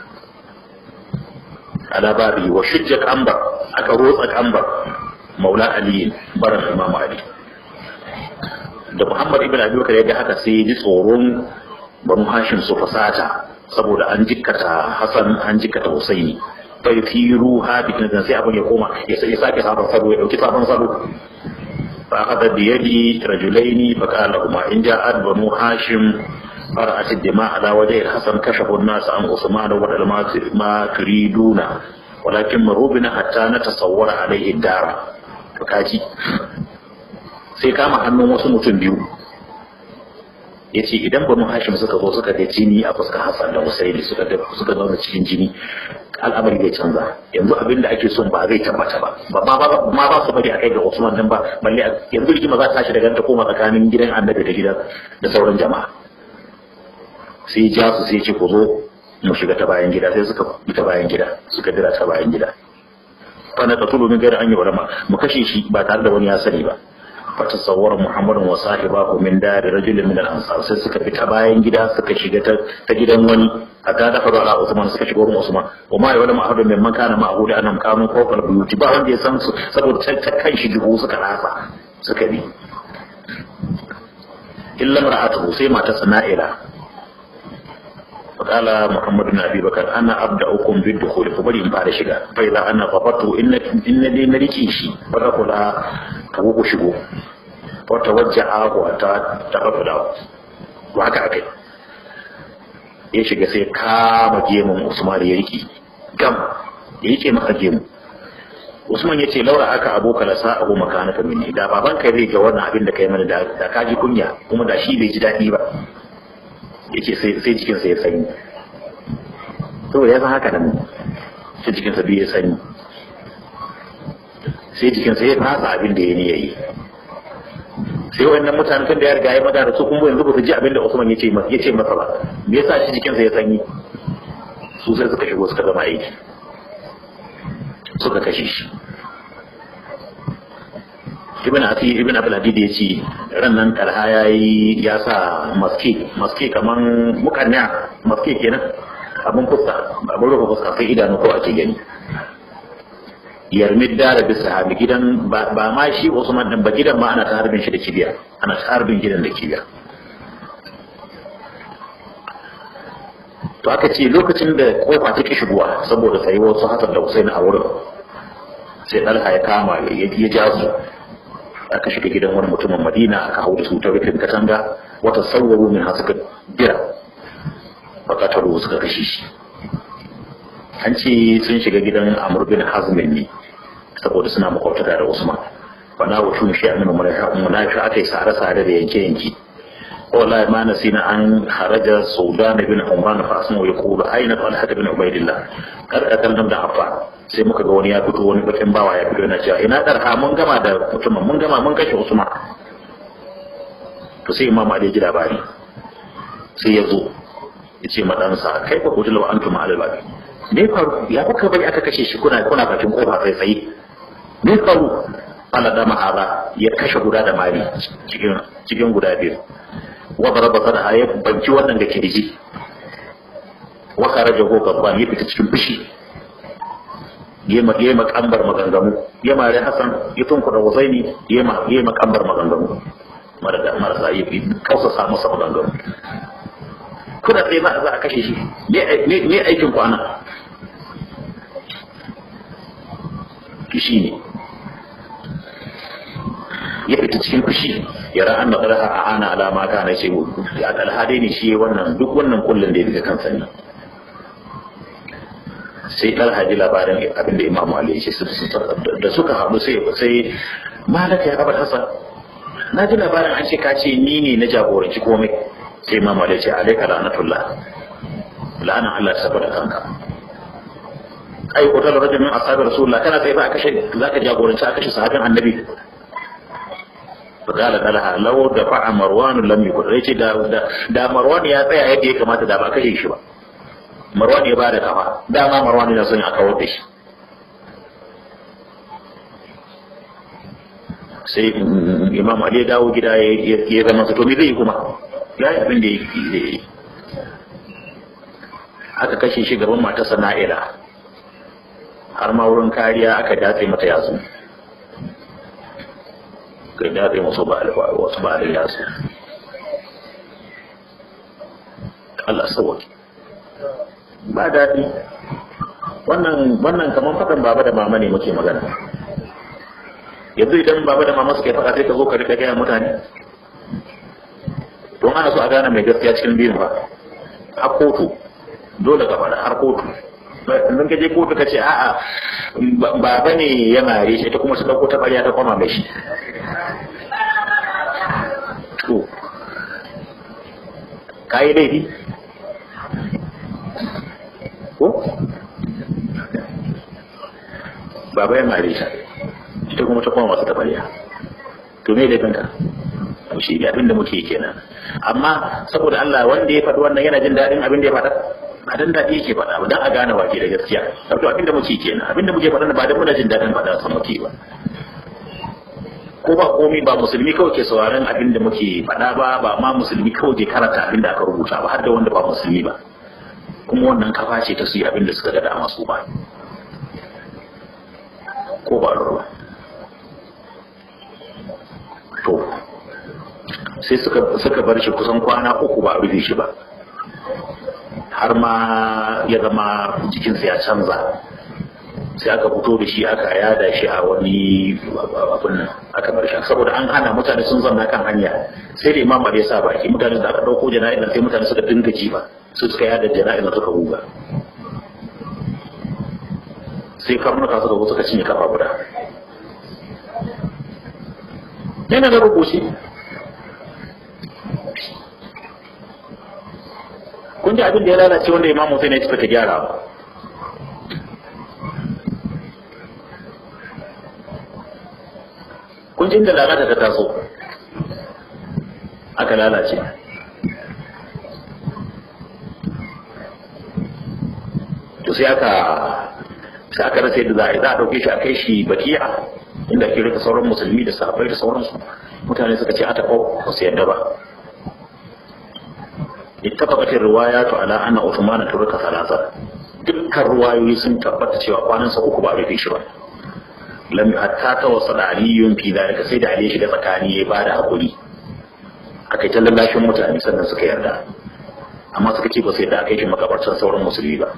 ala babi wa shujja kambar aka rotsa kambar maula ali baran imam ali da muhammad ibn abi bakar ya ga haka sai ya ji tsoron banu hashim su fasata saboda an jikkata hasan an jikkata husaini fa yufiru ha bi kan sai abin ya koma ya sai sake sabon salo ya dauki sabon salo fa akhadha bi yadi rajulaini fa qala huma in ja'at banu hashim فرأت الدماء على وجه الحسن كشفوا الناس عن عثمان وبدل ما تريدون ولكن مروا بنا حتى نتصور عليه الدار فكاجي sai kama hannun wasu mutum biyu ya ce idan banu hashim suka zo suka ga jini a fuskar hassan da husaini suka ga suka zauna cikin jini al'amari zai canza yanzu abin da ake son ba zai tabbata ba ba ma ba su bari a kai ga usman nan ba balle yanzu rigima za ta tashi daga ta koma tsakanin gidan annabi da gidan da sauran jama'a sai ja su sai ce ku zo mu shiga ta bayan gida sai suka bi ta bayan gida suka dira ta bayan gida fa na tatulu min gairi an yi ulama mu kashe shi ba tare da wani ya sani ba fatasawwara muhammadun wa sahibahu min dari rajulin min al-ansar sai suka fita bayan gida suka shiga ta gidan wani a ga da fara Usman suka shiga wurin Usman wa ma ya wala ma'ahudun min man kana ma'ahudu annam kanu fawqa buyuti ba wanda ya san su saboda ta kan shi dubu suka rasa suka bi illa mar'atuhu sai mata sana'ila فقال محمد بن ابي بكر انا ابداكم بالدخول فبري in fara shiga fa idan ana fafatu in in dai na rike shi fa da kula ka ku shigo fa tawajjaha wa ta tafada to haka akai ya shiga sai kama gemun Usman ya riki gam ya rike maka gemu Usman ya ce laura aka aboka la sa abu makanaka minni da baban kai zai ga wannan abin da kai mana da ka ji kunya kuma da shi bai ji daɗi ba yake sai jikinsa ya sanyi to ya san haka nan sai jikinsa biyu ya sanyi sai jikinsa ya fasa abin da ya ni yayi sai wannan mutanen kan da ya riga ya magana su kuma yanzu ba su ji abin da Usman ya ce masa ya ce masa ba me yasa shi jikinsa ya sanyi su sai suka shigo suka zama aiki suka kashe shi ibn ati ibn abul hadid ya ce ran nan talha yayi ya sa maske maske kaman mukanna maske kenan abun fuska abun rufe fuska sai idanu ko ake gani yarmid da bi sahabi gidan ba ma shi Usman din ba gidan ma ana ta harbin shi da kibiya ana ta harbin gidan da kibiya to aka ce lokacin da kofa take shigowa saboda sai wasu hasan da Husaini a wurin sai Talha ya kama ya ja su aka shiga gidan wani mutumin madina aka hau da su ta rufin katanga wata sauwaru min ha suka bira bakataru suka kashe shi an ce sun shiga gidan amur bin hazmin ne saboda suna makwabtaka da usman bana wa tun shi amina munafi aka yi sare-sare da yanke-yanke wallahi ma nasina an haraja saudan bin umran fa asma ya kula aina talha bin ubaidillah kar ka kallon da affa sai muka ga wani ya fito wani bakin bawa ya fito yana cewa ina darha mun gama da mutumin mun gama mun kashe usman to sai imam ali ji labari sai ya zo ya ce ma ɗansa kai ba kutu lawa antum ala babi me faru ya kuka bari aka kashe shi kuna kuna bakin kofa sai tsaye me faru Allah da ma'ara ya kashe guda da mari cikin cikin guda biyu wa daraba sada ya banci wannan da kirji wa kharaja ko gabban ya fita cikin fushi ya ma ya makambar maganganu ya mare Hassan ya tunku da Husaini ya ma ya makambar maganganu marasa marasa ya kausa sa masa maganganu kuna tsaye za a kashe shi me aikin ku ana shi ne ya fita cikin fushi ya ra'an da ƙarfa a ana alama ka na ce alhadai ne shi wannan duk wannan kullum da ya daga kansa ne sai ɗan ji labarin abin da imamu ali ya ce da suka haɗu sai sai malaka ya abar hasan na ji labarin an ce ka ce ni ne na jagoranci komai sai imam Ali ya ce alaika la'natullah la'ana Allah ta tabbata kanka ai ko ta rajul min ashabi rasulullah kana sai ba a kashe zaka jagoranci a kashe sahabin annabi فقال لها لو دفع مروان لم يكن yace da da Marwan ya tsaya yadda ya kamata da ba kashe shi ba Marwan ya bada kafa dama Marwan yana son a kawar da shi sai Imam Ali ya dawo gida ya zama to me zai kuma ya yi abin da ya aka kashe shi gaban matarsa Na'ila har ma wurin kariya aka datse mata yatsu kai daɗe wasu ba wasu ba da yasu Allah sauwaki ba daɗi wannan wannan kamar faɗin baba da mama ne muke magana yanzu idan baba da mama suke faɗa sai ka zo ka rika gaya mutane don ana so a gane mai gaskiya cikin biyun ba a kotu dole ka faɗa har kotu idan ka je kotu ka ce a'a baba ne ya mare shi ta kuma su ɗauko ta ɓarya ta kwama mai shi to ka yi laifi ko baba ya mare ta ita kuma ta kwama masu ta ɓarya to me laifinka to shi abin da muke kenan amma saboda Allah wanda ya faɗi wannan yana jin daɗin abin da ya faɗa ba dan daɗi yake faɗa ba dan a gane wake da gaskiya to abin da muke kenan abin da muke faɗa ba dan muna jin daɗin faɗa san muke ba ko ba komai ba musulmi kawai ke sauraron abin da muke faɗa ba ba ma musulmi kawai ke karanta abin da aka rubuta ba har da wanda ba musulmi ba kuma wannan kafa ce ta su yi abin da suka ga dama su ba ko ba ruwa to sai suka suka bar shi kusan kwana uku ba a rufe shi ba har ma ya zama jikinsa ya canza sai aka fito da shi aka yada shi a wani abin nan aka bar shi saboda an hana mutane sun zanna kan hanya sai da imam ya sa baki mutane da aka dauko jana'izar sai mutane suka dinga jiba su suka yada jana'izar suka ruga sai karnuka suka zo suka cinye kafa guda yana da rubuci kun ji abin da ya lalace wanda imam Hussein ya ci ta gyara ba kun ji inda lalata ta taso aka lalace to sai aka sai aka rasa yadda za a yi za a ɗauke shi a kai shi bakiya inda ake rika sauran musulmi da sahabbai da sauransu mutane suka ce a taɓa ba su yadda ba اتفقت الروايات على أن عثمان ترك ثلاثة dukkan ruwayoyi sun tabbata cewa kwanansa uku ba rufe shi ba lam hatta ta wasu da aliyun fi zalika sai da ali shi da tsakani ya bada hakuri aka yi ta lallashin mutane sannan suka yarda amma suka ce ba su yarda aka yi shi makabartar sauran musulmi ba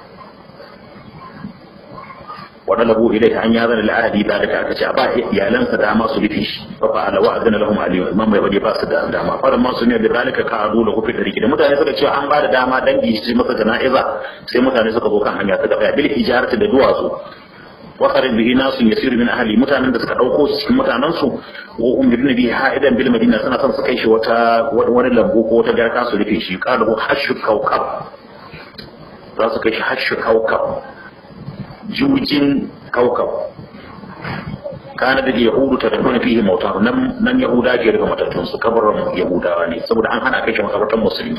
wadda labu ilai ta an ya zana la'adi da daga aka ce a ba iyalansa dama su rufe shi fa fa ala wa'adana lahum aliyu imam bai bade ba su da dama fara ma su ne da zalika ka adu da kufi da riki da mutane suka ce an ba da dama dangi su masa jana'iza sai mutane suka zo kan hanya ta gaba bil ijarati da duwatsu wa qarin bihi nasu yasir min ahli mutanen da suka dauko su cikin mutanen su wa hum bi nabi ha'idan bil madina suna son su kai shi wata wani lambu ko wata garka su rufe shi qalu hashu kaukab za su kai shi hashu kaukab jujin kaukab kana da yahudu ta tafi fihi mauta nan nan yahuda ke rufe matattun su kabarin yahudawa ne saboda an hana kai shi makabartan musulmi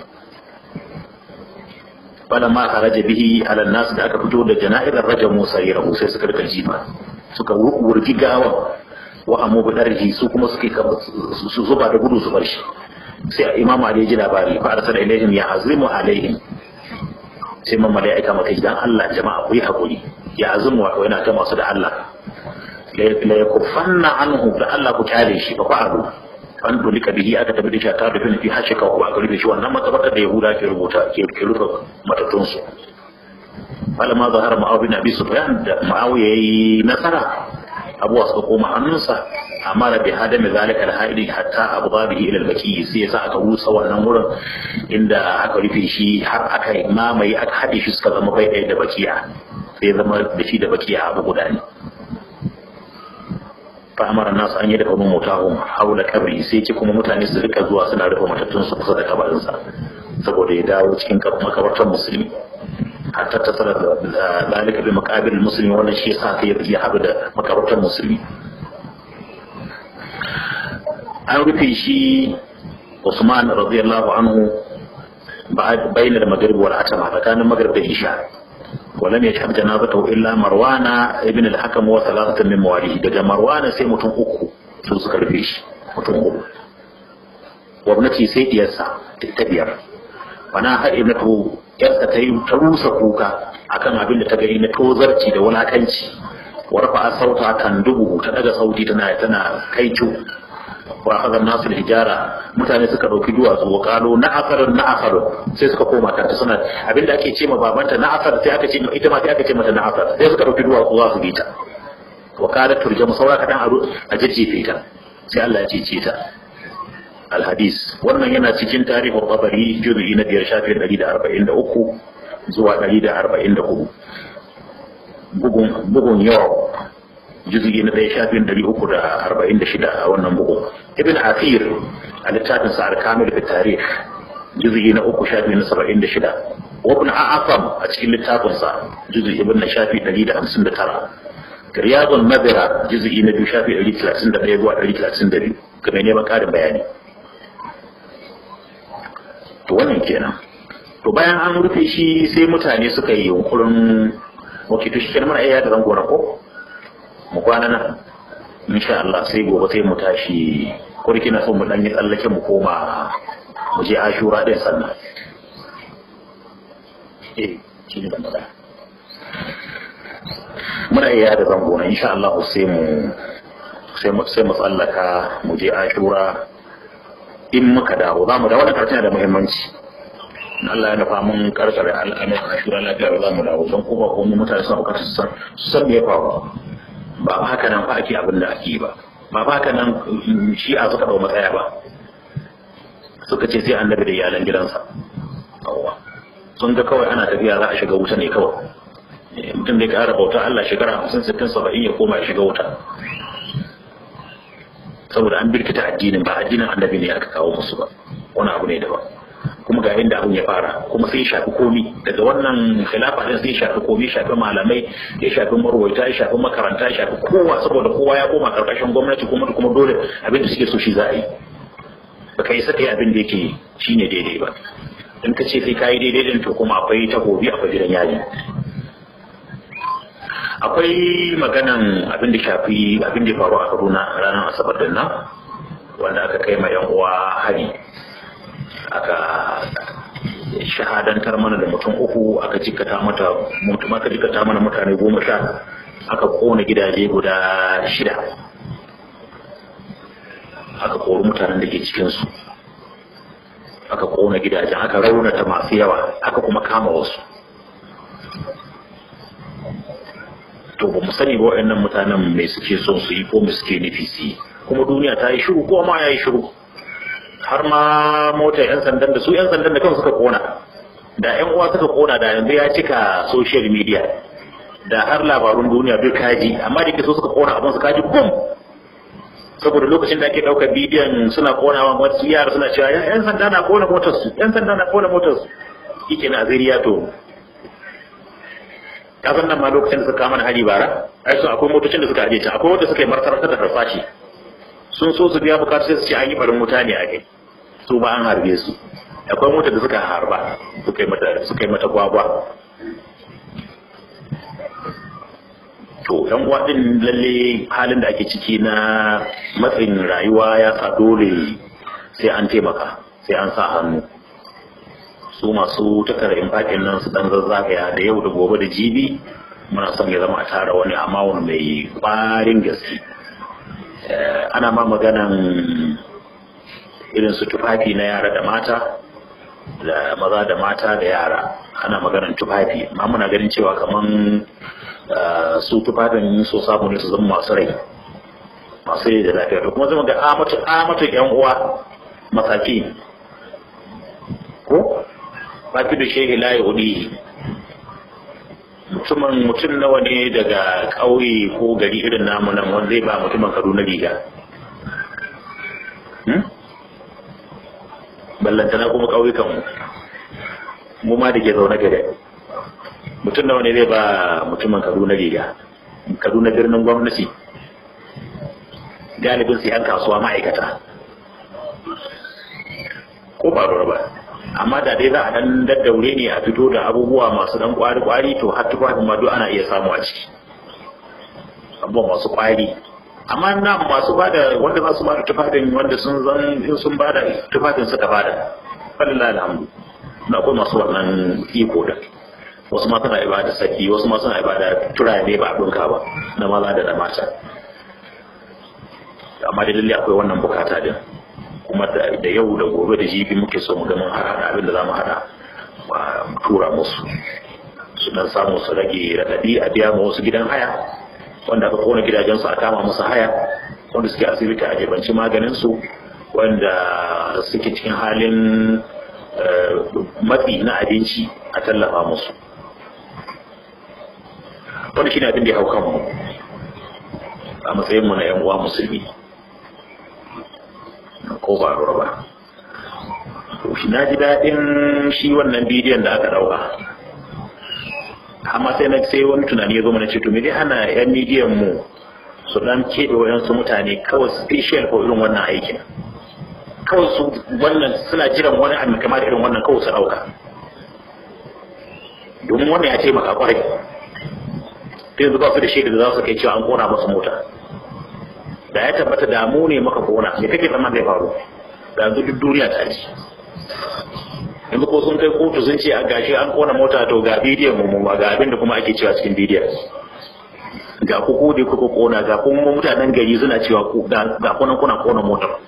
bala ma kharaja bihi ala nas da aka fito da jana'izar rajab musa ya rahu sai suka rika jifa suka wurgi gawa wa amu bidarhi su kuma suke su zuba da gudu su bar shi sai imam ali ya ji labari fa arsala ilaihim ya azimu alaihim sai mamma da ya aika maka idan Allah jama'a ku yi hakuri ya azumu wato yana ta masu da Allah la yakuffanna anhu da Allah ku kyale shi fa fa'alu an dulika bihi aka tabi da ta rufe fi hashika ko aka rufe shi wannan matsabar da Yahuda ke rubuta ke ke rufe matatun su malama zahar ma'aw bin abi sufyan da ma'awiya yayi nasara abuwa suka koma hannunsa amma da bi hadami zalika alhaidi hatta abu bihi ila albaki sai yasa aka rusa wannan wurin inda aka rufe shi har aka mamaye aka hade shi suka zama bai ɗaya da bakiya sai zama da shi da bakiya abu guda ne fa amara nas an yi da kuma mutahum haula kabri sai ce kuma mutane su rika zuwa suna rufe matattun su kusa da kabarin sa saboda ya dawo cikin makabartar musulmi hatta ta tsara da zalika bi maqabir muslimi wannan shi yasa kai ya haɗu da makabartar musulmi an rufe shi Usman radiyallahu anhu bayan da magrib wal atama tsakanin magrib da isha ولم يشهد جنازته الا مروان ابن الحكم وثلاثه من مواليه daga marwana sai mutum uku su suka rufe shi mutum uku gwamnati sai diyarsa ta biyar wana har ibnatu yarsa ta yi ta rusa kuka akan abin da ta gani na tozarci da wulakanci wa rafa sauta kan dubu ta daga sauti tana tana kaicu wa akhadha nasu hijara mutane suka dauki duwatsu wa qalu na'asar na'asar sai suka koma kanta suna abinda ake ce ma babanta na'asar sai aka ce ita ma sai aka ce mata na'asar sai suka dauki duwatsu za su bi ta wa kada turjamu saura kadan a jajjefe ta sai Allah ya cece ta alhadis wannan yana cikin tarihin tabari juzu'i na biyar shafi 143 zuwa 144 bugun bugun yawa juzugi na ɗaya shafin ɗari uku da arba'in da shida a wannan bugu ibn asir a littafin sa al-kamil fi tarikh juzugi na uku shafi na saba'in da shida wa ibn a'afam a cikin littafin sa juzugi ibn na shafi ɗari da hamsin da tara riyadun madara juzugi na biyu shafi ɗari talatin da ɗaya zuwa ɗari talatin da biyu ga mai neman ƙarin bayani to wannan kenan to bayan an rufe shi sai mutane suka yi yunkurin wakiltu shi kenan mana iya da zango na ko mu kwana nan insha Allah sai gobe sai mu tashi ko da kina so mu dan yi tsallake mu koma mu je Ashura din sannan eh shi ne magana muna iya da zango na insha Allah sai mu sai mu sai mu tsallaka mu je Ashura in muka dawo za mu da wannan karatun da muhimmanci Allah ya nufa mun karkare al'amuran Ashura lafiya za mu dawo don kuma ko mutane suna bukatar su san me ya faru ba ba haka nan fa ake abin da ake ba ba ba haka nan shi a suka dau matsaya ba suka ce sai annabi da iyalan gidansa yawwa sun ga kawai ana tafiya za a shiga wuta ne kawai mutum da ya ƙara bauta Allah shekara hamsin sittin saba'in ya koma ya shiga wuta saboda an birkita addinin ba addinin annabi ne aka kawo musu ba wani abu ne daban kuma ga inda abin ya fara kuma sai shafi komi daga wannan khilafa din sai shafi komi shafi malamai ya shafi marwaita ya shafi makaranta ya shafi kowa saboda kowa ya koma karkashin gwamnati kuma kuma dole abin da suke so shi za a yi baka yi saka yi abin da yake shine daidai ba in ka ce sai ka yi daidai din to kuma akwai takobi akwai gidan yaji akwai maganan abin da shafi abin da ya faru a Kaduna ranar Asabar din nan wanda aka kai ma yan uwa hari aka shahadantar mana da mutum uku aka jikata mata mutum aka jikata mana mutane goma sha aka kona gidaje guda shida aka kori mutanen da ke cikinsu aka kona gidajen aka raunata masu yawa aka kuma kama wasu to ba mu sani ba waɗannan mutanen mai suke son su yi ko mai suke nufi su yi kuma duniya ta yi shiru ko ma ya yi shiru har ma mota yan sandan da su yan sandan da kansu suka kona da yan uwa suka kona da yanzu ya cika social media da har labarun duniya duk kaji amma da ke so suka kona abin su kaji bum saboda lokacin da ake ɗaukar bidiyon suna konawa wasu yara suna cewa yan sanda na kona motar su yan sanda na kona motar su yake na zariya to kasan nan ma lokacin da suka kama hari bara ai sun akwai motocin da suka aje can akwai wanda suka yi martarar da harsashi sun so su biya bukatu sai su ce an yi barin wuta ne a kai su ba an harbe su akwai mota da suka harba suka yi mata suka yi mata gwagwa to yan uwa din lalle halin da ake ciki na matsin rayuwa ya sa dole sai an taimaka sai an sa hannu su masu takara infakin nan su dan zazzagaya da yau da gobe da jibi muna son ya zama a tara wani amawun mai kwarin gaske ana ma maganan irin su tufafi na yara da mata da maza da mata da yara ana maganan tufafi ma muna ganin cewa kaman su tufafin so samu ne su zama masu rai masu rai da lafiya da kuma zama ga amatu yan uwa masaki ko fafi da shehi layi hudu mutumin mutum nawa ne daga ƙauye ko gari irin namu nan wanda zai ba mutumin kaduna riga ballantana kuma ƙauyukan mu mu ma da ke zaune gare mutum nawa ne zai ba mutumin kaduna riga kaduna birnin gwamnati galibin su yan kasuwa ma'aikata ko ba ba amma da dai za a dan daddaure ne a fito da abubuwa masu dan kwari kwari to har tufafin ma duk ana iya samu a ciki abubuwa masu kwari amma na masu bada wanda za su bada tufafin wanda sun zan in sun bada tufafin suka bada falillah alhamdu na akwai masu wannan iko da wasu ma suna ibada saki wasu ma suna ibada turare ba a dunka ba na maza da na mata amma da lalle akwai wannan bukata din kuma da yau da gobe da jibi muke so mu ga mun hada abin da zamu hada mu tura musu su dan samu su rage radadi a biya mu wasu gidan haya wanda aka kona gidajen su a kama musu haya wanda suke asibiti a jebanci maganin su wanda suke cikin halin matsi na abinci a tallafa musu wanda shine abin da ya hau kanmu a matsayin mu na yan uwa musulmi ko ba lura ba na ji daɗin shi wannan bidiyon da aka ɗauka amma sai na sai wani tunani ya zo mana ce to me dai hana yan midiyan mu su dan keɓe wayansu mutane kawai special ko irin wannan aikin kawai su wannan suna jiran wani abu kamar irin wannan kawai su ɗauka domin wannan ya taimaka kwarai yanzu ba su da shaida da za su kai cewa an kona masa mota da ya tabbata damu ne maka kona me kake zama zai faru da yanzu duk duniya ta ji yanzu ko sun kai kotu sun ce a gashi an kona mota to ga bidiyon mu mu ga abin da kuma ake cewa cikin bidiyon ga ku ko da kuka kona ga kuma mutanen gari suna cewa ku ga kunan kuna kona motar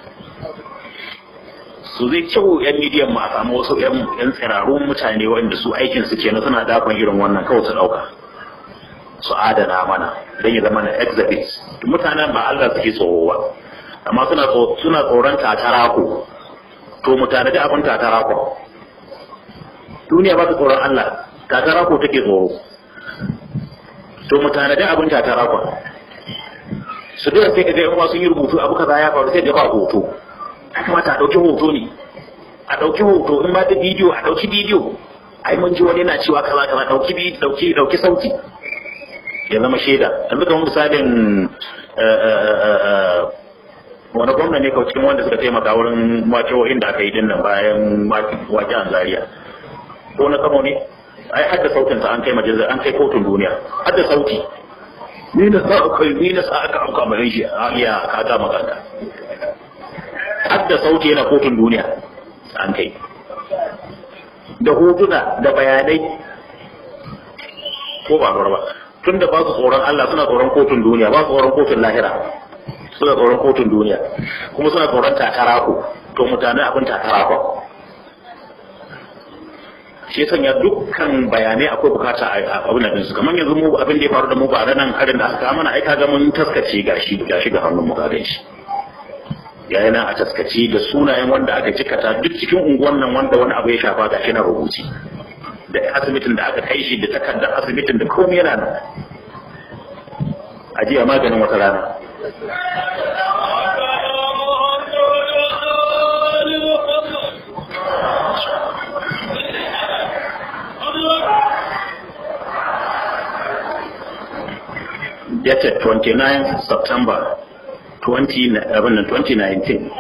su zai kyau yan midiyan mu a samu wasu yan tsirarun mutane wanda su aikin su kenan suna dakon irin wannan kawai su dauka su adana mana don ya zama na exhibit mutanen ba Allah suke tsoro ba amma suna suna tsoron tatarako to mu tanadi abin tatarako duniya ba ta tsoron Allah tatarako take tsoro to mu tanadi abin tatarako su dole sai kaga yan sun yi rubutu abu kaza ya faru sai da ba hoto ya kamata a dauki hoto ne a dauki hoto in ba da bidiyo a dauki bidiyo ai mun ji wani yana cewa kaza kaza dauki dauki dauki sauti ya zama shaida yanzu kamar misalin wani gwamna ne cikin wanda suka taimaka wurin wakewoyin da aka yi dinnan bayan wake an zariya ko na kamo ne ai hadda sautin sa an kai majalisar an kai kotun duniya hadda sauti ni na sa aka ni na sa aka auka mai shi a iya ka ga magana hadda sauti yana kotun duniya an kai da hotuna da bayanai ko ba ba tun da ba su tsoron Allah suna tsoron kotun duniya ba su tsoron kotun lahira suna tsoron kotun duniya kuma suna tsoron takarako to mutane abin takarako shi sanya dukkan bayanai akwai bukata a abin da su kamar yanzu mu abin da ya faru da mu ba nan harin da aka mana aika ga mun taskace gashi gashi ga hannun mu ga shi yayin a taskace da sunayen wanda aka jikata duk cikin unguwan nan wanda wani abu ya shafa gashi na rubuci da asibitin da aka kai shi da takardar asibitin da komai yana nan a jiya maganin wata rana dated 29 September 20, 2019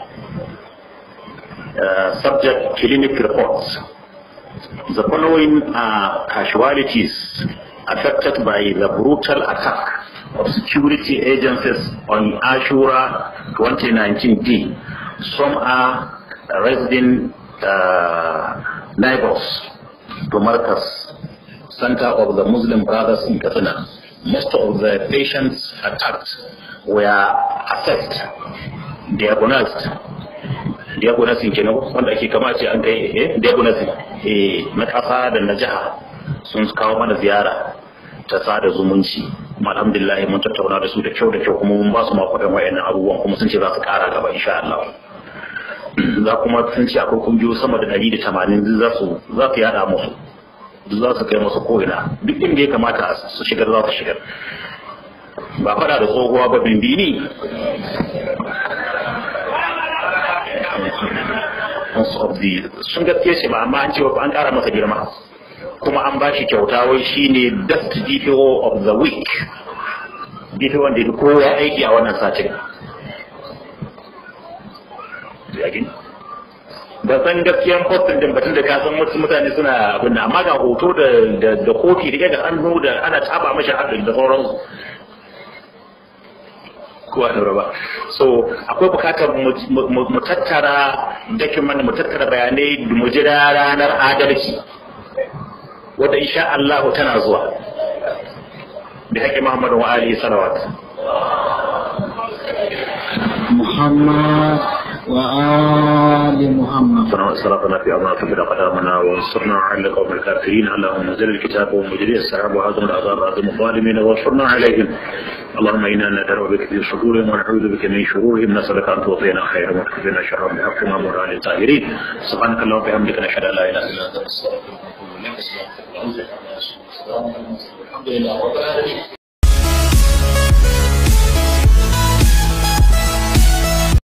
uh, subject clinic reports The following are casualties affected by the brutal attack of security agencies on Ashura 2019 Some are resident uh, neighbors to Marcus, Center of the Muslim Brothers in Katsina. Most of the patients attacked were assessed, diagnosed, diagnosis kenan wanda ake kama ce an kai eh diagnosis eh na kasa da na jiha sun kawo mana ziyara ta sada zumunci kuma alhamdulillah mun tattauna da su da kyau da kyau kuma mun ba su makwadan wayannan abubuwan kuma sun ce za su kara gaba insha Allah za kuma sun ce akwai kungiyoyi sama da ɗari da tamanin za su za su yada musu za su kai masu ko'ina duk inda ya kamata su shigar za su shigar ba fada da tsohuwa ba bimbini sun gaskiya ce ba amma an ce an kara masa girma kuma an ba shi kyauta wai shine best DPO of the week DPO wanda ya kowa aiki a wannan satin ba san gaskiyan postin din batun da ka san wasu mutane suna abin da amma ga hoto da da kofi da da hannu da ana taba mashi haɗin da sauransu kowa da ba so akwai bukatar mu tattara document mu tattara bayanai mu jira ranar adalci wadda insha Allah tana zuwa bi haƙi Muhammadu wa alihi salawat محمد وآل محمد صراطنا في أرضنا فبدا قدامنا وانصرنا على القوم الكافرين اللهم نزل الكتاب ومجري السحاب وهزم الأعذار وهزم الظالمين وانصرنا عليهم اللهم إنا ندعو بك في صدورهم ونعوذ بك من شرورهم نسألك أن تعطينا خيرا وتكفينا شرهم بحق ما مر على الطاهرين سبحانك اللهم وبحمدك نشهد أن لا إله إلا أنت نستغفرك ونتوب إليك الحمد لله رب العالمين